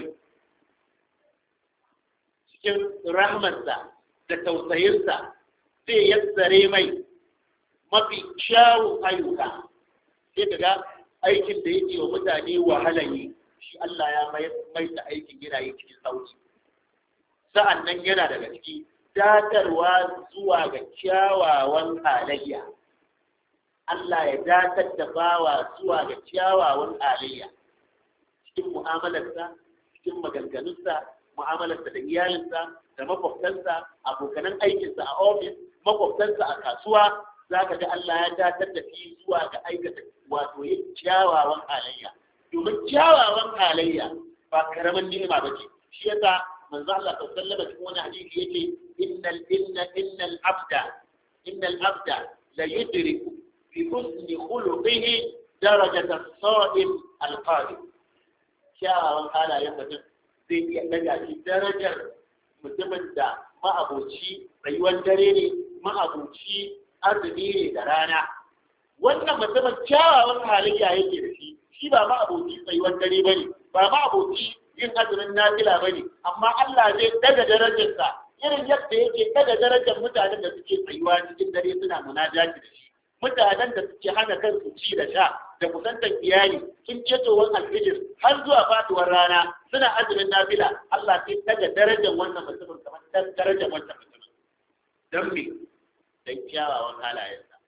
cikin rahmarsa da tausayinsa zai yassare mai mafi kyawun ayyuka sai ka ga aikin da yake wa mutane wahala yi shi Allah ya mai da aikin yana yi cikin sauki sa'an nan yana daga ciki datarwa zuwa ga kyawawan halayya Allah ya datar da bawa zuwa ga kyawawan halayya cikin mu'amalarsa cikin maganganunsa mu'amalarsa da iyalinsa da makwabtansa abokanan aikinsa a ofis makwabtansa a kasuwa za ka ga Allah ya datar da shi zuwa ga aikata wato yin kyawawan halayya domin kyawawan halayya ba karamin ni'ima ba ce shi yasa manzo Allah sallallahu alaihi wasallam cikin wani hadisi yake innal inna innal abda innal abda la yudriku fi husni khuluqihi darajat as-sa'im al-qadim kyawawan halayen mutum zai iya daga shi darajar mutumin da ma'aboci rayuwar dare ne ma'abuci arziki ne da rana wannan mutumin kyawawan halayya yake da shi shi ba ma'abuci tsayuwar dare bane ba ma'abuci yin azumin nafila bane amma Allah zai daga darajarsa irin yadda yake daga darajar mutanen da suke tsayuwa cikin dare suna munajati da shi mutanen da suke hana kansu ci da sha da kusantar iyali sun ketowar alfijir har zuwa faduwar rana suna azumin nafila Allah sai daga darajar wannan mutumin kamar darajar wannan mutumin don me don kyawawan halayensa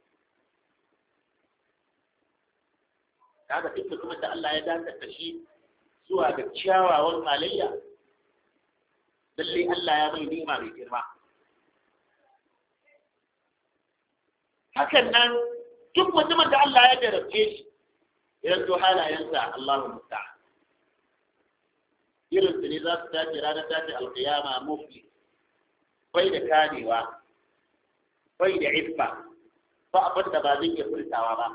kaga duk mutumin da Allah ya dakatar da shi zuwa ga kyawawan halayya lalle Allah ya mai nima mai girma hakan nan duk mutumin da Allah ya jarabce shi idan to halayensa Allahu musta'an irin su ne za su tashi ranar tashi alƙiyama mufli bai da kamewa bai da iffa ba abin da ba zai iya furtawa ba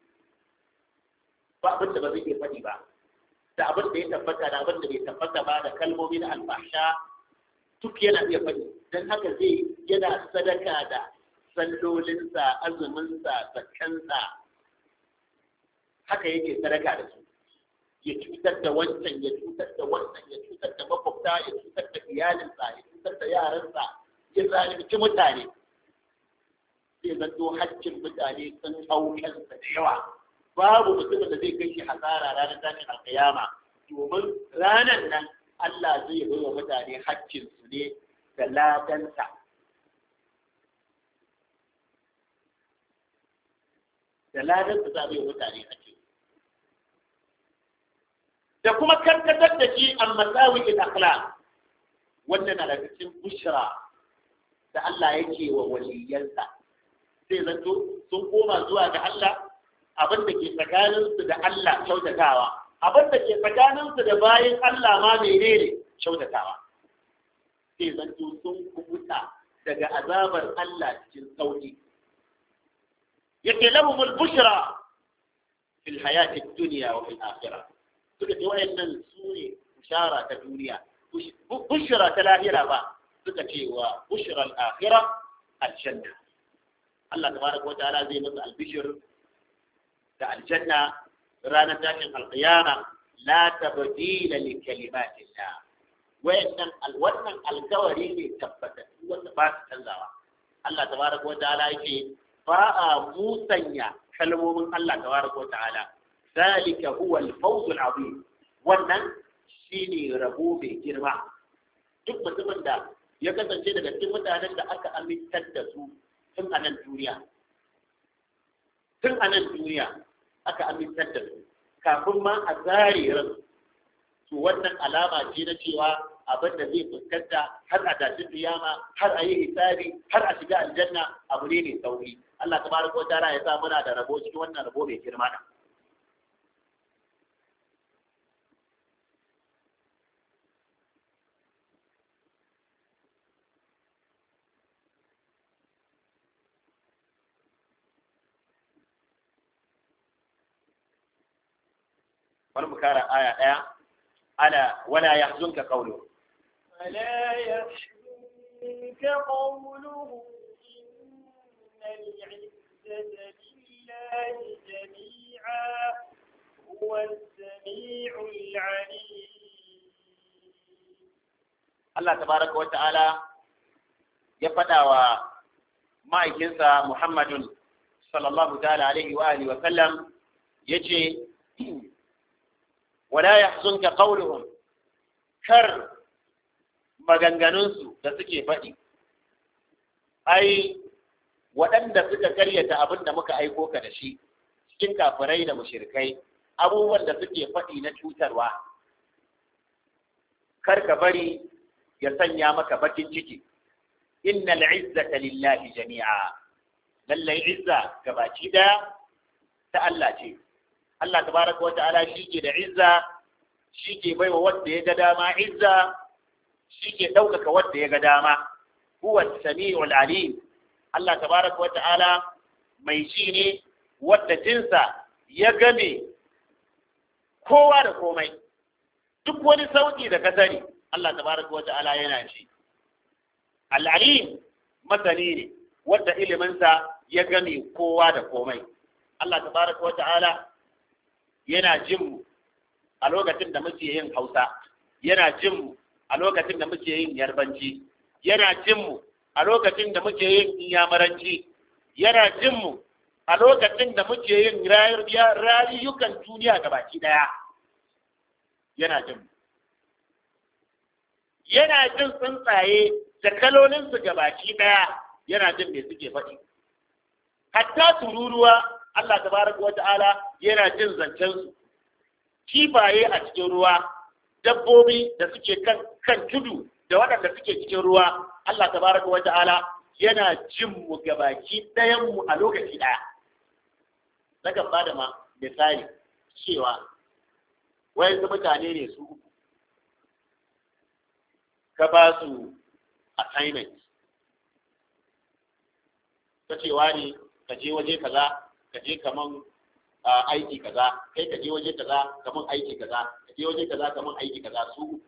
ba abin da ba zai iya faɗi ba da abin da ya tabbata da abin da bai tabbata ba da kalmomi na alfahsha duk yana iya faɗi don haka zai yana sadaka da sallolinsa azuminsa zakkansa haka yake sadaka da su ya cutar da wancan ya cutar da wannan ya cutar da makwabta ya cutar da iyalinsa ya cutar da yaransa ya zalunci mutane zai zanto haccin mutane sun hau kansa da yawa babu mutumin da zai kai shi hasara ranar tashin alkiyama domin ranar nan Allah zai bai wa mutane haccin su ne da ladansa da ladansa za bai wa mutane haccin da kuma karkatar da shi a matsawi in akhlaq wannan na daga cikin bushra da Allah yake wa waliyansa sai zanto sun koma zuwa ga Allah abin da ke tsakaninsu da Allah kyautatawa abin da ke tsakaninsu da bayan Allah ma menene kyautatawa sai zanto sun kubuta daga azabar Allah cikin sauki yake lahumul bushra fil hayati dunya wa fil akhirah suka ce wayannan su ne bushara ta duniya bushra ta lahira ba suka ce wa bushra al-akhirah al-janna Allah tabaraka wa ta'ala zai masa albishir da aljanna ranar tashin alqiyama la tabdila li kalimatillah wayannan wannan alkawari ne tabbata wanda ba su canzawa Allah tabaraka wa ta'ala yake ba a musanya kalmomin Allah tabaraka wa ta'ala zalika huwa al-fawz al-azim wannan shine rabo mai girma duk mutumin da ya kasance daga cikin mutanen da aka amintar da su tun a nan duniya tun a nan duniya aka amintar da su kafin ma a zare ran to wannan alama ce na cewa abin da zai fuskanta har a tashi kiyama har a yi hisabi har a shiga aljanna abu ne mai sauri Allah tabaraka wa ta'ala ya sa muna da rabo cikin wannan rabo mai girma da bari mu kara aya ɗaya ala wala yahzunka qawlu فلا يحزنك قولهم إن العزة لله جميعا هو السميع العليم Allah tabaraka wa ta'ala ya faɗa wa ma'aikinsa Muhammadun sallallahu ta'ala alaihi wa alihi wa sallam yace wala yahzunka qawluhum kar maganganunsu da suke faɗi ai waɗanda suka karyata abin da muka aiko ka da shi cikin kafirai da mushrikai abubuwan da suke faɗi na cutarwa kar ka bari ya sanya maka bakin ciki innal izzata lillahi jami'a lallai izza gabaci daya ta Allah ce Allah tabaraka wata'ala shi ke da izza shi ke baiwa wanda ya ga dama izza shi ke ɗaukaka wanda ya ga dama huwa sami'ul alim Allah tabaraka wata'ala mai shi ne wanda jinsa ya game kowa da komai duk wani sauki da ka sani Allah tabaraka wata'ala yana shi al-alim masani ne wanda iliminsa ya gane kowa da komai Allah tabaraka wata'ala yana jin mu a lokacin da muke yin Hausa yana jin mu a lokacin da muke yin Yarbanci yana jin mu a lokacin da muke yin Inyamuranci yana jin mu a lokacin da muke yin rayukan duniya gabaki daya yana jin mu yana jin tsuntsaye da kalolinsu gabaki daya yana jin me suke faɗi hatta tururuwa Allah tabaraka wata'ala yana jin zancen su kifaye a cikin ruwa dabbobi da suke kan kan tudu da waɗanda suke cikin ruwa Allah tabaraka wata'ala yana jin mu gabaki ɗayan mu a lokaci ɗaya nakan ba da ma misali cewa wayansu mutane ne su uku ka ba su assignment ta cewa ne ka je waje kaza ka je kaman aiki kaza kai ka je waje kaza kaman aiki kaza ka je waje kaza kaman aiki kaza su uku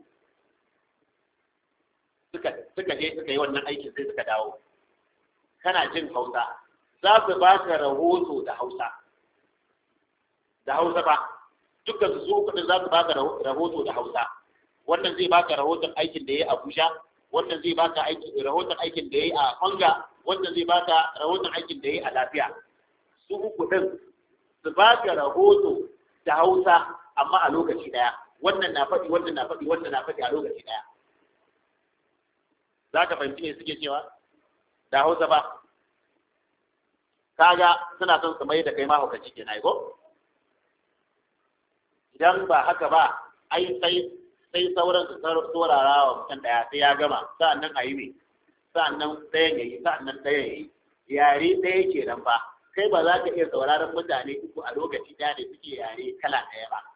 suka suka je suka yi wannan aikin sai suka dawo kana jin Hausa za su ba ka rahoto da Hausa da Hausa ba dukkan su su uku za su ba ka rahoto da Hausa wannan zai baka rahoton aikin da ya yi a Abuja wannan zai baka aiki rahoton aikin da ya yi a Kwanga wannan zai baka rahoton aikin da ya yi a Lafiya su uku din su baka rahoto da Hausa amma a lokaci daya wannan na faɗi wannan na faɗi wannan na faɗi a lokaci daya za ka fahimci me suke cewa da Hausa ba kaga suna son su mai da kai mahaukaci kenan ko idan ba haka ba ai sai sai sauran su saurara wa mutum ɗaya sai ya gama sa'annan a yi mai sa'annan ɗayan ya yi sa'annan ɗayan ya yi yare ɗaya ke nan ba kai ba za ka iya sauraron mutane uku a lokaci ɗaya da suke yare kala ɗaya ba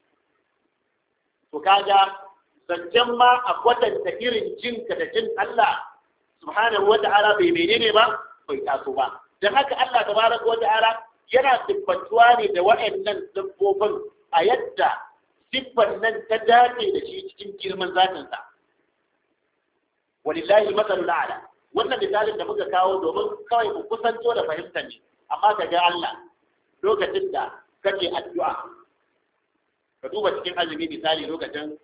to kaga zancen ma a kwatanta irin jinka da jin Allah subhanahu wa ta'ala bai menene ba bai taso ba dan haka Allah tabaraka wa ta'ala yana siffantuwa ne da wa'annan dabbobin a yadda siffar nan ta dace da shi cikin girman zatinsa walillahi masalul a'la wannan misalin da muka kawo domin kawai mu kusanto da fahimta ne amma ka ga Allah lokacin da kake addu'a ka duba cikin azumi misali lokacin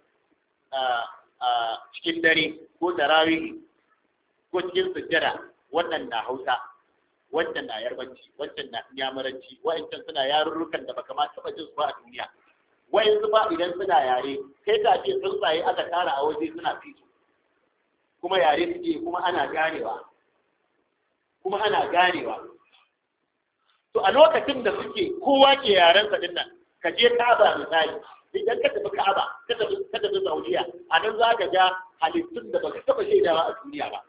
cikin dare ko tarawih ko cikin sujjada wannan na Hausa wannan na yarbanci wannan na yamuranci wa'ancan suna yarurrukan da baka ma taba jin su ba a duniya wayansu ba idan suna yare kai ka ce tsuntsaye aka tara a waje suna fito kuma yare suke kuma ana ganewa kuma ana ganewa to a lokacin da suke kowa ke yaren sa dinnan ka je Ka'aba misali idan ka tafi Ka'aba ka tafi ka tafi Saudiya a nan za ka ga halittun da baka taba shaidawa a duniya ba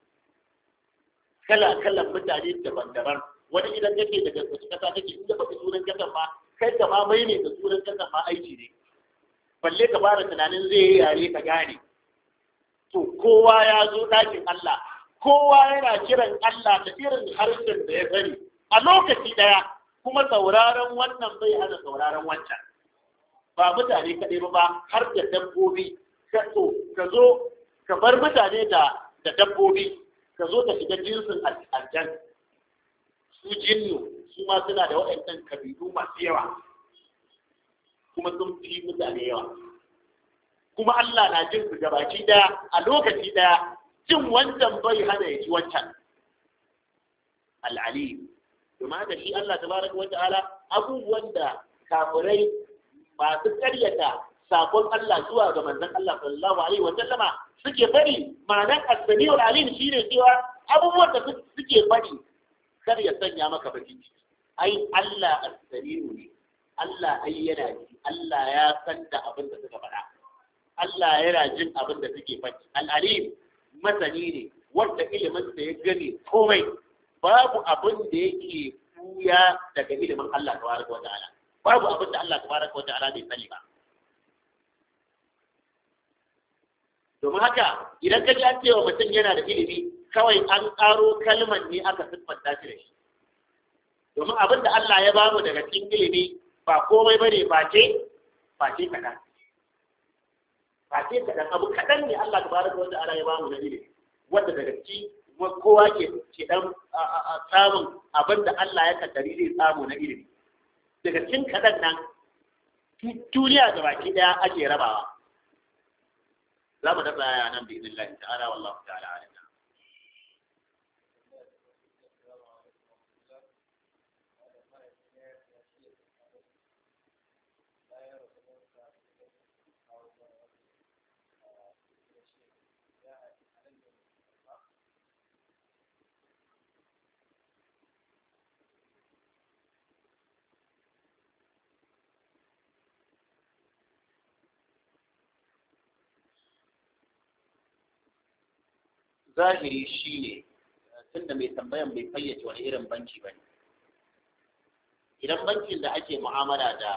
kala kalan mutane daban-daban wani idan kake daga wasu kasa kake inda baka sunan kasan ma kai ka ma mai ne da sunan kasan ma aiki ne balle ka fara tunanin zai yi yare ka gane to kowa ya zo ɗakin Allah kowa yana kiran Allah da irin harshen da ya sani a lokaci ɗaya kuma sauraron wannan bai hana sauraron wancan ba mutane kaɗai ba har da dabbobi ka zo ka bar mutane da da dabbobi ka zo ka shiga jinsin aljan su jinnu su ma suna da waɗannan kabilu masu yawa kuma sun fi mutane yawa kuma Allah na jin su gabaki daya a lokaci daya jin wancan bai hana ya ji wancan al'alim domin haka shi Allah tabaraka wa ta'ala abubuwan da kafirai masu karyata sakon Allah zuwa ga manzon Allah sallallahu alaihi wa sallama suke faɗi ma'anar as-sami'ul alim shine cewa abubuwan da suke faɗi kar ya sanya maka bakin ciki ai Allah as-sami'u ne Allah ai yana ji Allah ya san da abin da suka faɗa Allah yana jin abin da suke faɗi al-alim masani ne wanda ilimin sa ya gane komai babu abin da yake buya daga ilimin Allah tabaraka wa ta'ala babu abin da Allah tabaraka wa ta'ala bai sani ba domin haka idan ka ji an cewa mutum yana da ilimi kawai an ƙaro kalman ne aka siffanta shi da shi domin abin da Allah ya bamu daga cikin ilimi ba komai bane face face kaɗan face kaɗan abu kaɗan ne Allah tabaraka wa ta'ala ya bamu na ilimi wanda daga ciki kuma kowa ke ke dan samun abin da Allah ya kaddari zai samu na ilimi daga cikin kaɗan nan duniya ga baki ɗaya ake rabawa za mu dafa aya nan bi idin ta'ala wallahu ta'ala alim zahiri shi ne tunda mai tambayan bai fayyace wani irin banki ba ne idan bankin da ake mu'amala da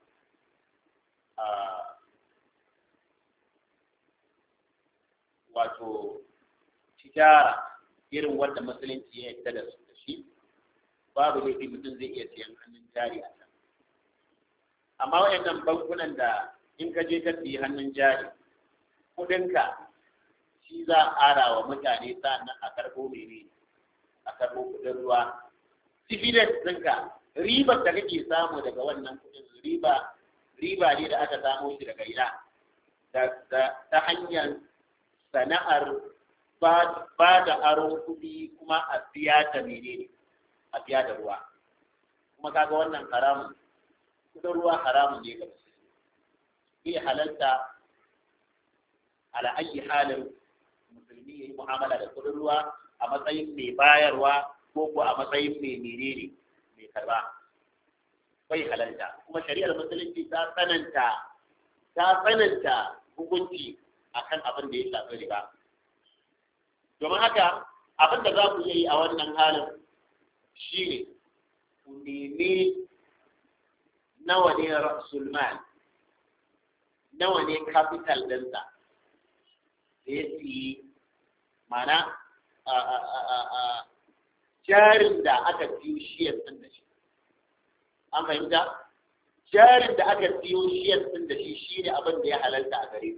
wato tijara irin wanda musulunci ya yarda da su da shi babu laifi mutum zai iya siyan hannun jari a can amma wayannan bankunan da in ka je ka siyi hannun jari kudinka shi za a ƙara wa mutane sannan a karɓo mene a karɓo kuɗin ruwa dividend ɗinka ribar da kake samu daga wannan kuɗin riba riba ne da aka samo shi daga ina ta hanyar sana'ar ba da aron kuɗi kuma a biya ta menene a biya da ruwa kuma kaga wannan haramun kuɗin ruwa haramun ne ga musulmi bai halalta ala ayi halin musulmi ya yi mu'amala da kudin ruwa a matsayin mai bayarwa ko ko a matsayin mai menene mai karba bai halalta kuma shari'ar musulunci ta tsananta ta tsananta hukunci akan abin da ya shafi riba domin haka abin da za ku yi a wannan halin shi ne ku nemi nawa ne rasulman nawa ne capital ɗinsa da ya siyi mana jarin da aka siyo shiyar sun da shi an fahimta jarin da aka siyo shiyar sun da shi shi ne abin da ya halarta a gare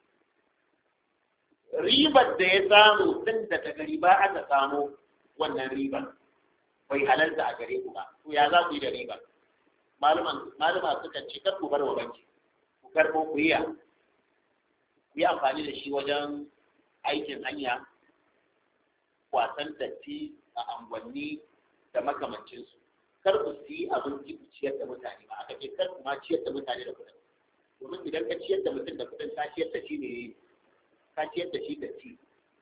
ribar da ya samu tun da daga riba aka samu wannan ribar bai halarta a gare ku ba to ya za ku yi da ribar malama suka ce kar ku bar wa banki ku karɓo ku yi yi amfani da shi wajen aikin hanya wasan datti a angwanni da makamancinsu kar ku yi abinci ku ciyar da mutane ba aka ce kar ku ma ciyar da mutane da kuɗin domin idan ka ciyar da mutum da kuɗin ka ciyar da shi ne ka ciyar da shi da ci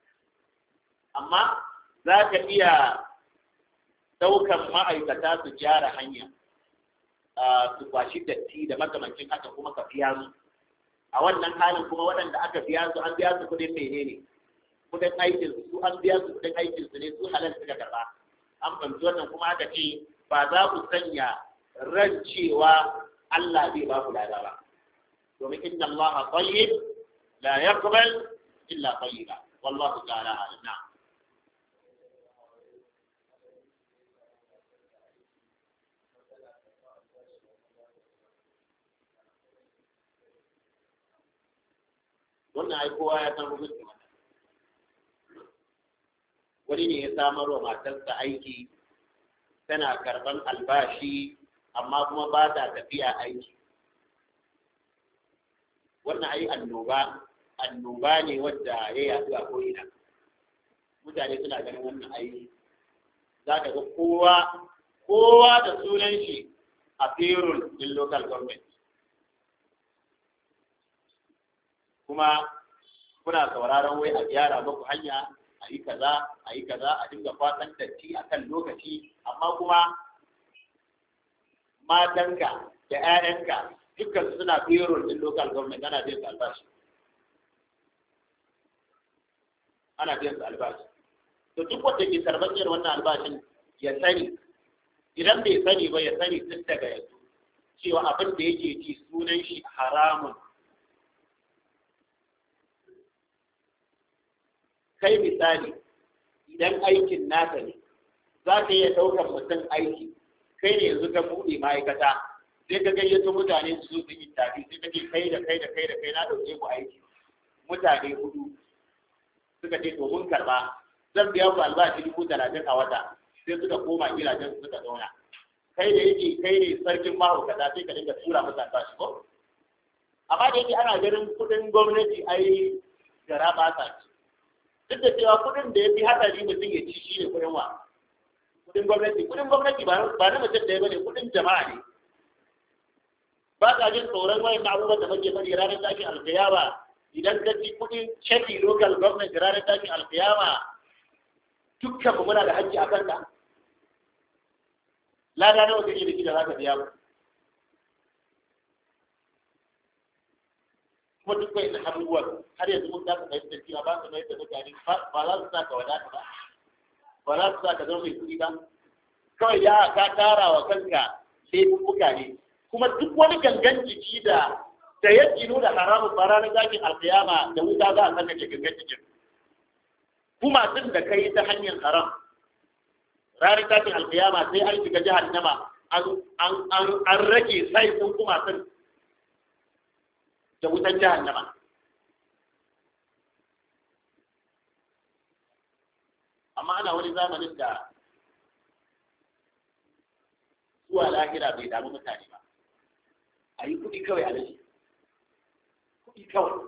amma za ka iya ɗaukan ma'aikata su gyara hanya su kwashi datti da makamancin haka kuma ka biya su a wannan halin kuma waɗanda aka biya su an biya su kuɗin menene kuɗin aikin su an biya su kuɗin aikin su ne su halal suka karɓa an fahimci wannan kuma aka ce ba za ku sanya ran cewa Allah zai ba ku lada ba domin inna Allah tayyib la yaqbal illa tayyiba wallahu ta'ala alim na'am wannan ai kowa ya san hukunci wannan wani ne ya samar wa matarsa aiki tana karban albashi amma kuma ba ta tafiya aiki wannan ai annoba annoba ne wadda ya yaɗu a ko'ina mutane suna ganin wannan aiki za ka ga kowa kowa da sunan shi a payroll din local government kuma kuna sauraron wai a gyara muku hanya a yi kaza a yi kaza a dinga fatan datti a kan lokaci amma kuma matanka da 'ya'yanka dukkan suna payroll din local government ana biyan su albashi ana biyan su albashi to duk wanda ke karɓar irin wannan albashin ya sani idan bai sani ba ya sani tun daga yanzu cewa abin da yake ci sunan shi haramun kai misali idan aikin naka ne za ka iya ɗaukar mutum aiki kai ne yanzu ka buɗe ma'aikata sai ka gayyato mutane su su yi tafi sai ka ce kai da kai da kai da kai na ɗauke ku aiki mutane hudu suka ce to mun karɓa zan biya ku albashi dubu talatin a wata sai suka koma gidajen su suka zauna kai da yake kai ne sarkin mahaukata sai ka dinga tura musu albashi ko amma da yake ana ganin kuɗin gwamnati ai gara ba sa ci duk da cewa kuɗin da ya fi hatsari mutum ya ci shi ne kuɗin wa kuɗin gwamnati kuɗin gwamnati ba na mutum ɗaya ba ne kuɗin jama'a ne ba ka jin tsoron wayan abubuwan da muke faɗi ranar tashin alkiyama idan ka ci kuɗin ceki local government ranar tashin alkiyama dukkan mu muna da haƙƙi a kanka lada nawa kake da shi da za ka biya mu kuma duk bai da abubuwan har yanzu mun kasa fahimtar cewa ba su mai da mutane ba za su sa ka wadata ba ba za su sa ka zama mai kuɗi ba kawai ya ka tara wa kanka laifuffuka ne kuma duk wani gangan jiki da da ya gino da haramun ba ranar zakin alkiyama da wuta za a saka ke gangan jikin kuma sun da kai ta hanyar haram ranar zakin alkiyama sai an shiga jahannama an rage sai sun kuma sun da wutan jahannama amma ana wani zamanin da zuwa lahira bai damu mutane ba a yi kuɗi kawai a lashe kuɗi kawai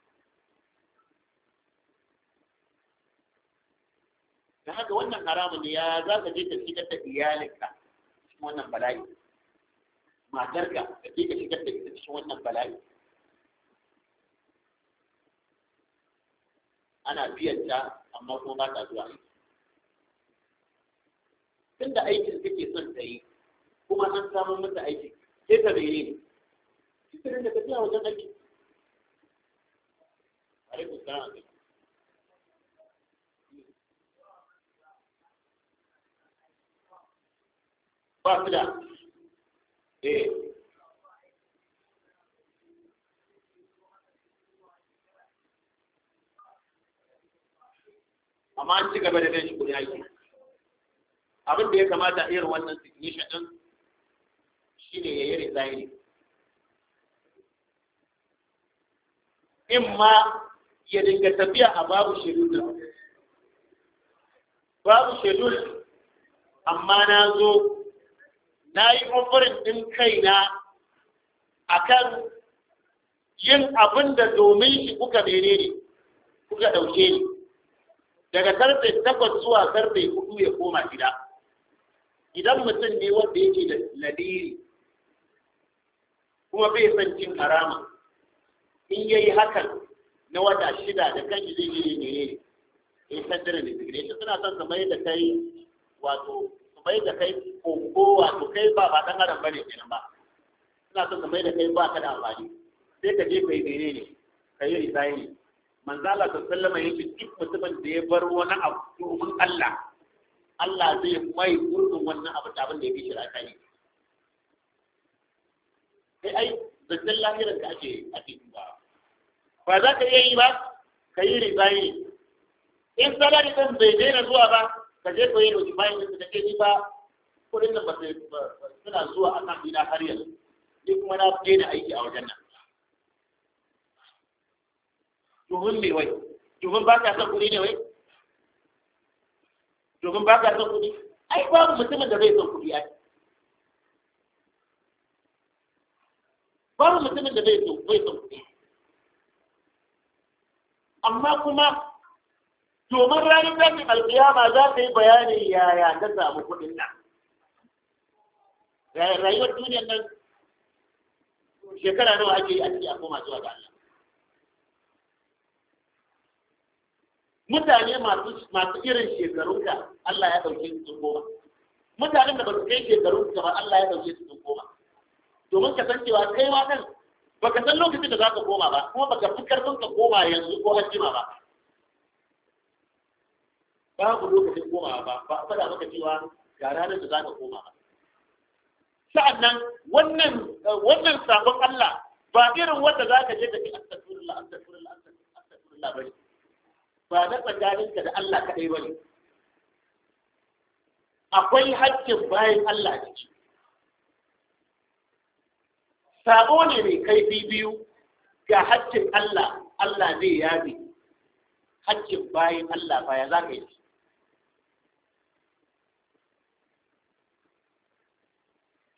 da haka wannan haramun ne ya za ka je ka shigar da iyalinka cikin wannan bala'i matarka ka je ka shigar da ita cikin wannan bala'i ana biyan ta amma kuma ba ta zuwa aiki tunda aikin kake son ta yi kuma an samu mata aiki sai ta mene ne cikin da tafiya wajen aiki alaikum salam ba su da eh amma an ci gaba da ganin shi kudin aiki abin da ya kamata irin wannan signition din shine ya yi resigning in ma ya dinga tafiya a babu shedul babu shedul amma na zo na yi ofirin ɗin kaina a kan yin abin da domin shi kuka mene ne kuka ɗauke ni daga karfe takwas zuwa karfe hudu ya koma gida idan mutum ne wanda yake da ladiri kuma bai san cin harama in yayi hakan na wata shida da kanshi zai yi ne ne in sandar resignation suna son su mai da kai wato su mai da kai koko wato kai ba ba dan adam bane kenan ba suna son su mai da kai ba ka da amfani sai ka je kai ne ne ka yi resign manzo Allah sallallahu alaihi wasallam duk mutumin da ya bar wani abu domin Allah Allah zai mai gurbin wannan abu da abin da ya fi shi rakani sai ai zancen lahirar ka ake ake dubawa ba za ka iya yi ba ka yi rizayi in salari ɗin bai daina zuwa ba ka je ka yi notifayin ɗin da ke ji ba kuɗin nan ba suna zuwa a kan ina har yanzu ni kuma na daina aiki a wajen nan domin me wai domin ba ka son kuɗi ne wai domin ba ka son kuɗi ai babu mutumin da bai son kuɗi ai babu mutumin da bai son bai son kuɗi amma kuma domin ranar tashin alkiyama za ta yi bayanin yaya ta samu kuɗin nan rayuwar duniyar nan shekara nawa ake yi a ciki a koma zuwa ga Allah mutane masu irin shekarunka Allah ya ɗauke su sun koma mutanen da ba su kai shekarunka ba Allah ya ɗauke su sun koma domin ka san cewa kai ma ɗan baka san lokacin da za ka koma ba kuma baka fi karfin ka koma yanzu ko hajjima ba babu lokacin komawa ba ba a faɗa maka cewa ga ranar da za ka koma ba sa'annan wannan wannan sabon Allah ba irin wanda za ka je ka ce astaghfirullah astaghfirullah astaghfirullah bane ba na tsakaninka da Allah kaɗai bane akwai haƙƙin bayan Allah ciki sabo ne mai kaifi biyu ga haƙƙin Allah Allah zai yabe haƙƙin bayan Allah ba ya za ka yi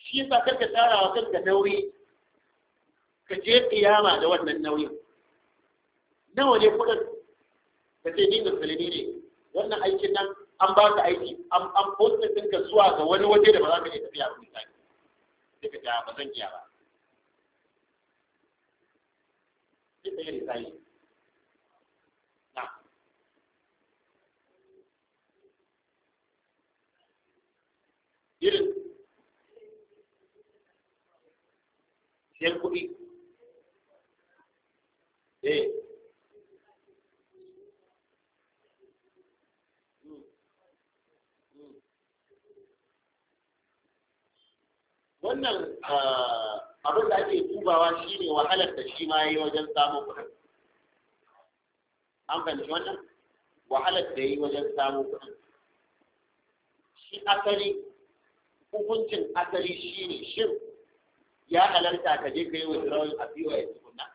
shi yasa karka tsara wa kanka nauyi ka je kiyama da wannan nauyin nawa ne kudin ka ce ni musulmi ne wannan aikin nan an ba ka aiki an an posta ɗinka zuwa ga wani waje da ba za ka iya tafiya ba misali sai ka ja ba zan iya ba sai ka yi risali na irin siyan kuɗi eh wannan abin da ake dubawa shi ne wahalar da shi ma yi wajen samun kuɗin an fahimci wannan wahalar da yi wajen samun kuɗin shi asali hukuncin asali shi ne shin ya halarta ka je ka yi withdrawal a biyu ya tukunna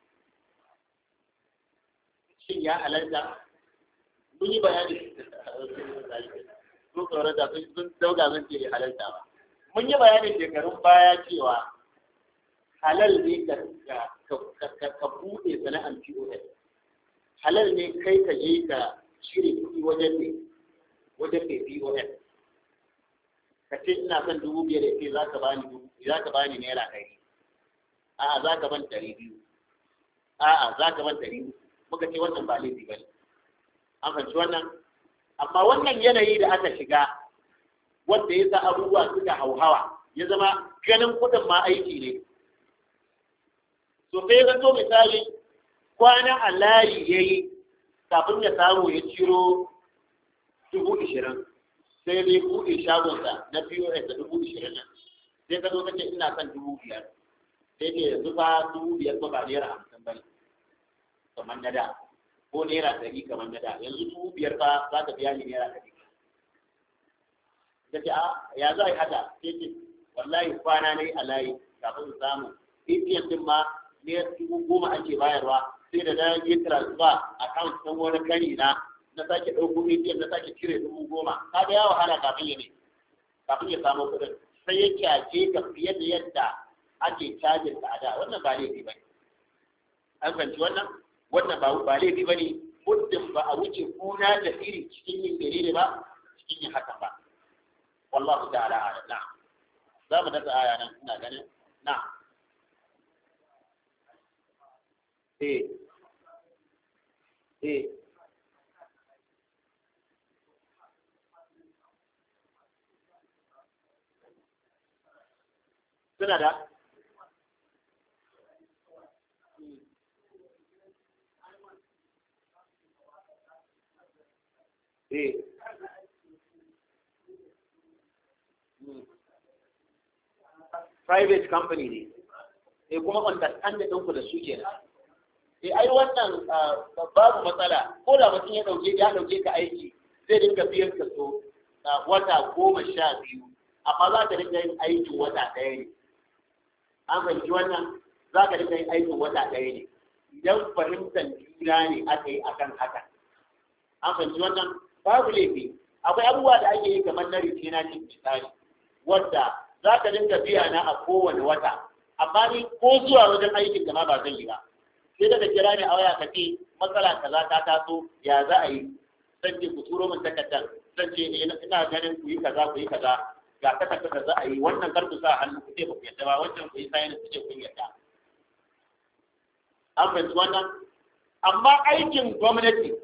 shin ya halarta mun yi bayani sun tsoron da sun dauga zan ce halarta ba mun yi bayanin shekarun baya cewa halal ne ka buɗe sana'ar POS halal ne kai ka je ka shirya kuɗi wajen ne wajen mai POS ka ce ina son dubu biyar ya ce za ka bani za ka bani naira ɗari a'a za ka ban ɗari biyu a'a za ka ban ɗari muka ce wannan ba laifi ba ne an fahimci wannan amma wannan yanayi da aka shiga wanda ya sa abubuwa suka hauhawa ya zama ganin kuɗin ma aiki ne to sai ya zato misali kwanan a layi ya yi kafin ya samu ya ciro dubu ishirin sai dai buɗe shagonsa na POS da dubu ishirin nan sai ka zo ka ce ina son dubu biyar sai ce yanzu fa dubu biyar ba ba naira hamsin ba ne kamar na da ko naira ɗari kamar na da yanzu dubu biyar fa za ka biya ni naira ɗari ta ce a ya za a yi haka sai ce wallahi kwana na yi a layi kafin su samu ATM din ma ne dubu goma ake bayarwa sai da na yi transfer account ɗin wani kari na na sake ɗauko ATM na sake cire dubu goma ka ga ya wahala kafin ya ne kafin ya samu kuɗin sai ya kyace ka fiye da yadda ake cajin da ada wannan ba laifi ba ne an fahimci wannan wannan ba ba laifi ba ne muddin ba a wuce kuna da iri cikin yin dalili ba cikin yin hakan ba wallahu ta'ala a'lam na'am za mu dasa aya nan ina ganin na'am eh eh suna da eh private company ne eh kuma understanding ɗinku da su kenan eh ai wannan babu matsala ko da mutum ya dauke ya dauke ka aiki zai dinga biyan ka so wata goma sha biyu amma za ka dinga yin aikin wata ɗaya ne an fahimci wannan za ka dinga yin aikin wata ɗaya ne idan fahimtar juna ne aka yi akan haka an fahimci wannan babu laifi akwai abubuwa da ake yi kamar na rikina cin misali wadda za ka dinga biya na a kowane wata amma ni ko zuwa wajen aikin da ma ba zan yi ba sai daga kira ni a waya ka ce matsala kaza ta taso ya za a yi zan ce ku turo min takardar zan ce ina ganin ku yi kaza ku yi kaza ga takardar da za a yi wannan kar ku sa hannu ku ce ba ku yadda ba wancan ku yi sayin ku ce kun yadda an fahimci wannan amma aikin gwamnati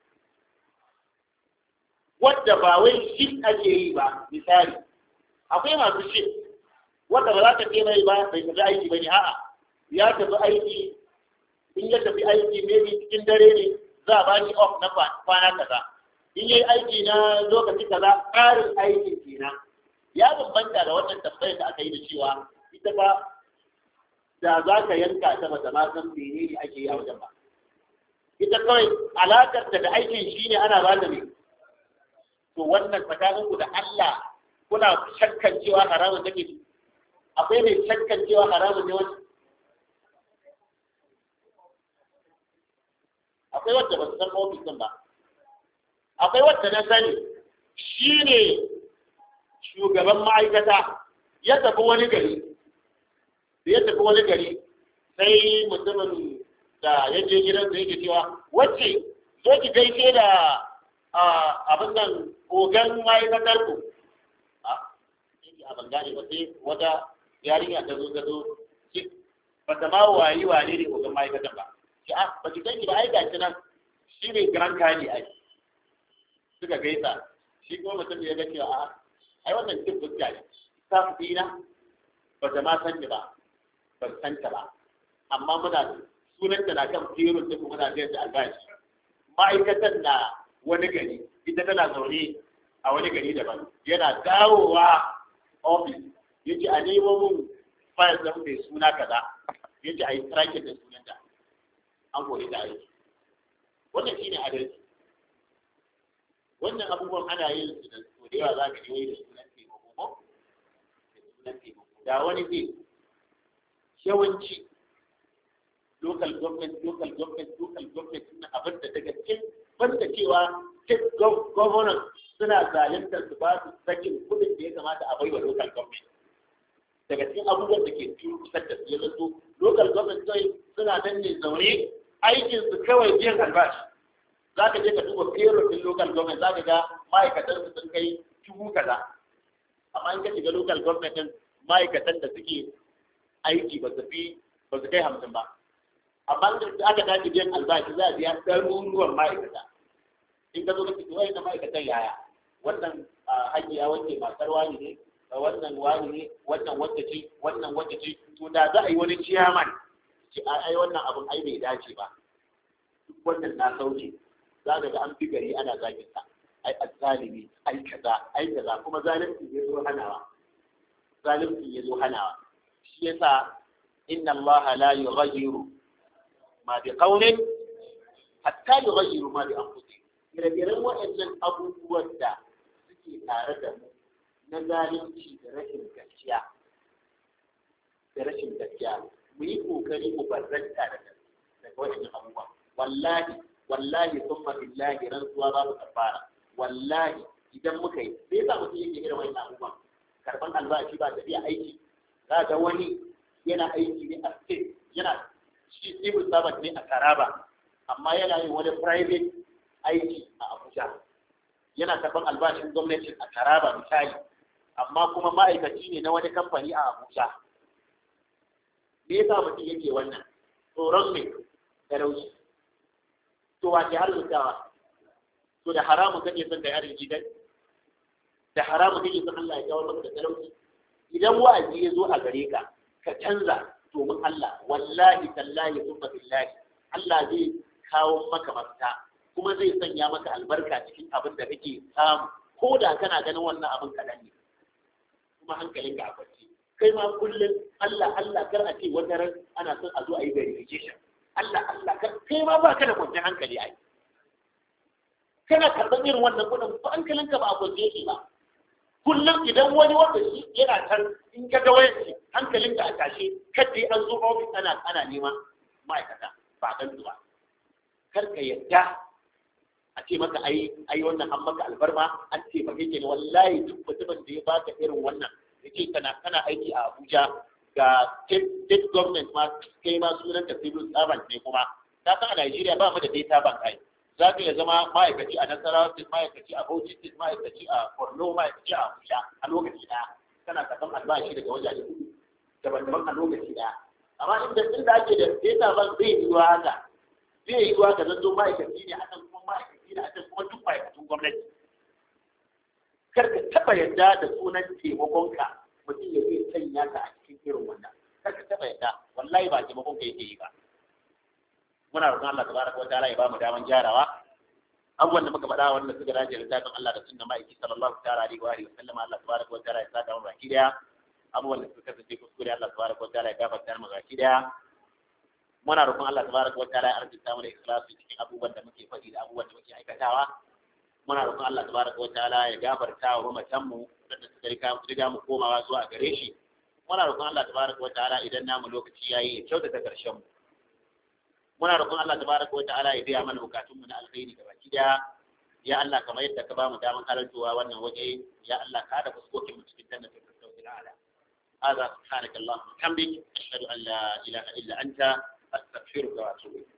wadda ba wai shi ake yi ba misali akwai masu shi wadda ba za ka ce mai ba bai tafi aiki ba ne a'a ya tafi aiki in ya tafi aiki maybe cikin dare ne za a bani off na kwana kaza in yi aiki na lokaci kaza ƙarin aikin kenan ya bambanta da wannan tambayar da aka yi da cewa ita ba da za ka yanka ta bata ma san mene ne ake yi a wajen ba ita kawai alakar ta da aikin shi ne ana ba da ne to wannan tsakaninku da Allah kuna shakkan cewa haramun take akwai mai shakkan cewa haramun ne wani akwai wadda ba su san ofis din ba akwai wadda na sani shi ne shugaban ma'aikata ya tafi wani gari da ya tafi wani gari sai mutumin da ya je gidan da yake cewa wacce zo ki gaishe da abin nan ogan ma'aikatar ku a yake a bangare ba sai wata yarinya ta zo ta zo ba ta ma wayi wane ne ogan ma'aikatar ba ki a ba ki ganki ba ai gashi nan shi ne grand kali ai suka gaisa shi kuma mutum ya ga cewa a ai wannan cin fuska ne staff dina ba ta ma san ni ba ban san ta ba amma muna sunanta na kan firin da kuma na biyar da albashi ma'aikatan na wani gari ita tana zaune a wani gari daban yana dawowa ofis ya ce a nemo mun fayil zan mai suna kaza ya ce a yi tracking da sunanta an kori da aiki wannan shi ne adalci wannan abubuwan ana yin su da so da yawa za ka yi da sunan taimako ko da sunan taimako da wani zai yawanci local government local government local government suna abin da daga cikin banda cewa state governors suna zaluntar su ba su sakin kudin da ya kamata a baiwa local government daga cikin abubuwan da ke kusa da su ya zato local government sai suna nan ne zaune aikin su kawai biyan albashi za ka je ka duba payroll din local government za ka ga ma'aikatan su sun kai dubu kaza amma in ka shiga local government din ma'aikatan da suke aiki ba su fi ba su kai hamsin ba amma da aka tashi biyan albashi za a biya ɗaruruwan ma'aikata in ka zo ka fito wai na ma'aikatan yaya wannan hajiya wacce matar wani ne wannan wani ne wannan wacce ce wannan wacce ce to da za a yi wani ciyaman ce ai wannan abun ai bai dace ba duk wannan na sauke za ka ga an fi gari ana zagin sa ai azzalimi ai kaza ai kaza kuma zalunci ya zo hanawa zalunci ya zo hanawa shi yasa inna Allah la yughayyiru ma bi qawmin hatta yughayyiru ma bi anfusihim ire-iren waɗannan abubuwan da suke tare da mu na zalunci da rashin gaskiya da rashin gaskiya mu yi kokari mu barranta daga daga waɗannan abubuwa wallahi wallahi thumma billahi rantsuwa babu kafara wallahi idan muka yi sai sa mutum yake irin wannan abubuwan karban albashi ba tafiya aiki za ga wani yana aiki ne a state yana shi civil servant ne a Taraba amma yana yin wani private aiki a Abuja yana karban albashin gwamnati a Taraba misali amma kuma ma'aikaci ne na wani kamfani a Abuja me yasa mutum yake wannan tsoron me talauci to wace har zutawa to da haramun kake son da yarin gidan da haramun kake son Allah ya kawo maka da talauci idan wa'azi ya zo a gare ka ka canza domin Allah wallahi tallahi thumma billahi Allah zai kawo maka mafita kuma zai sanya maka albarka cikin abin da kake samu ko da kana ganin wannan abin kaɗan ne kuma hankalin ka a kwance kai ma kullum Allah Allah kar a ce wata ran ana son a zo a yi verification Allah Allah kar kai ma ba ka da kwanciyar hankali ai kana karɓar irin wannan kuɗin ba hankalinka ba a kwance yake ba kullum idan wani wanda shi yana kan in ka ga wayar shi hankalin ka a tashe kadai an zo ofis ana ana nema ma'aikata ba dan zuwa kar ka yadda a ce maka ai ai wannan an maka albarma an ce ba kake wallahi duk mutumin da ya baka irin wannan yake kana kana aiki a Abuja ga state government ma kai ma sunan ka civil servant ne kuma ta san a Najeriya ba mu da data bank ai za ka iya zama ma'aikaci a Nasarawa State, ma'aikaci a Bauchi State, ma'aikaci a Borno, ma'aikaci a Abuja a lokaci ɗaya. Kana karɓar albashi daga wajaje uku daban-daban a lokaci ɗaya. Amma inda inda ake da data bank zai yi wa haka. Zai yi wa ka zanto ma'aikaci ne a kan kuma ma'aikaci ne a kan kuma duk ma'aikacin gwamnati. Kar ka taɓa yadda da sunan taimakonka mutum ya zai sanya ka a cikin irin wannan. Kar ka taɓa yadda wallahi ba taimakonka yake yi ba. muna roƙon Allah tabaraka wa ta'ala ya bamu daman gyarawa abubuwan da muka faɗa wanda suka dace da littafin Allah da sunna ma'aiki sallallahu ta'ala alaihi wa alihi wa sallama Allah tabaraka wa ta'ala ya saka mu baki daya abubuwan da suka kasance kuskure Allah tabaraka wa ta'ala ya gafarta mu baki daya muna roƙon Allah tabaraka wa ta'ala ya arzuta mu da ikhlasi cikin abubuwan da muke faɗi da abubuwan da muke aikatawa muna roƙon Allah tabaraka wa ta'ala ya gafarta wa mamatan mu da suka riga riga mu komawa zuwa gare shi muna roƙon Allah tabaraka wa ta'ala idan namu lokaci yayi ya kyautata karshen mu muna roƙon Allah tabaraka wa ta'ala ya biya mana bukatunmu na alkhairi da baki daya ya Allah kamar yadda ka bamu daman halartowa wannan waje ya Allah ka da fuskokin mu cikin jannatin firdausi ala هذا سبحانك اللهم وبحمدك أشهد أن لا إله إلا أنت أستغفرك وأتوب إليك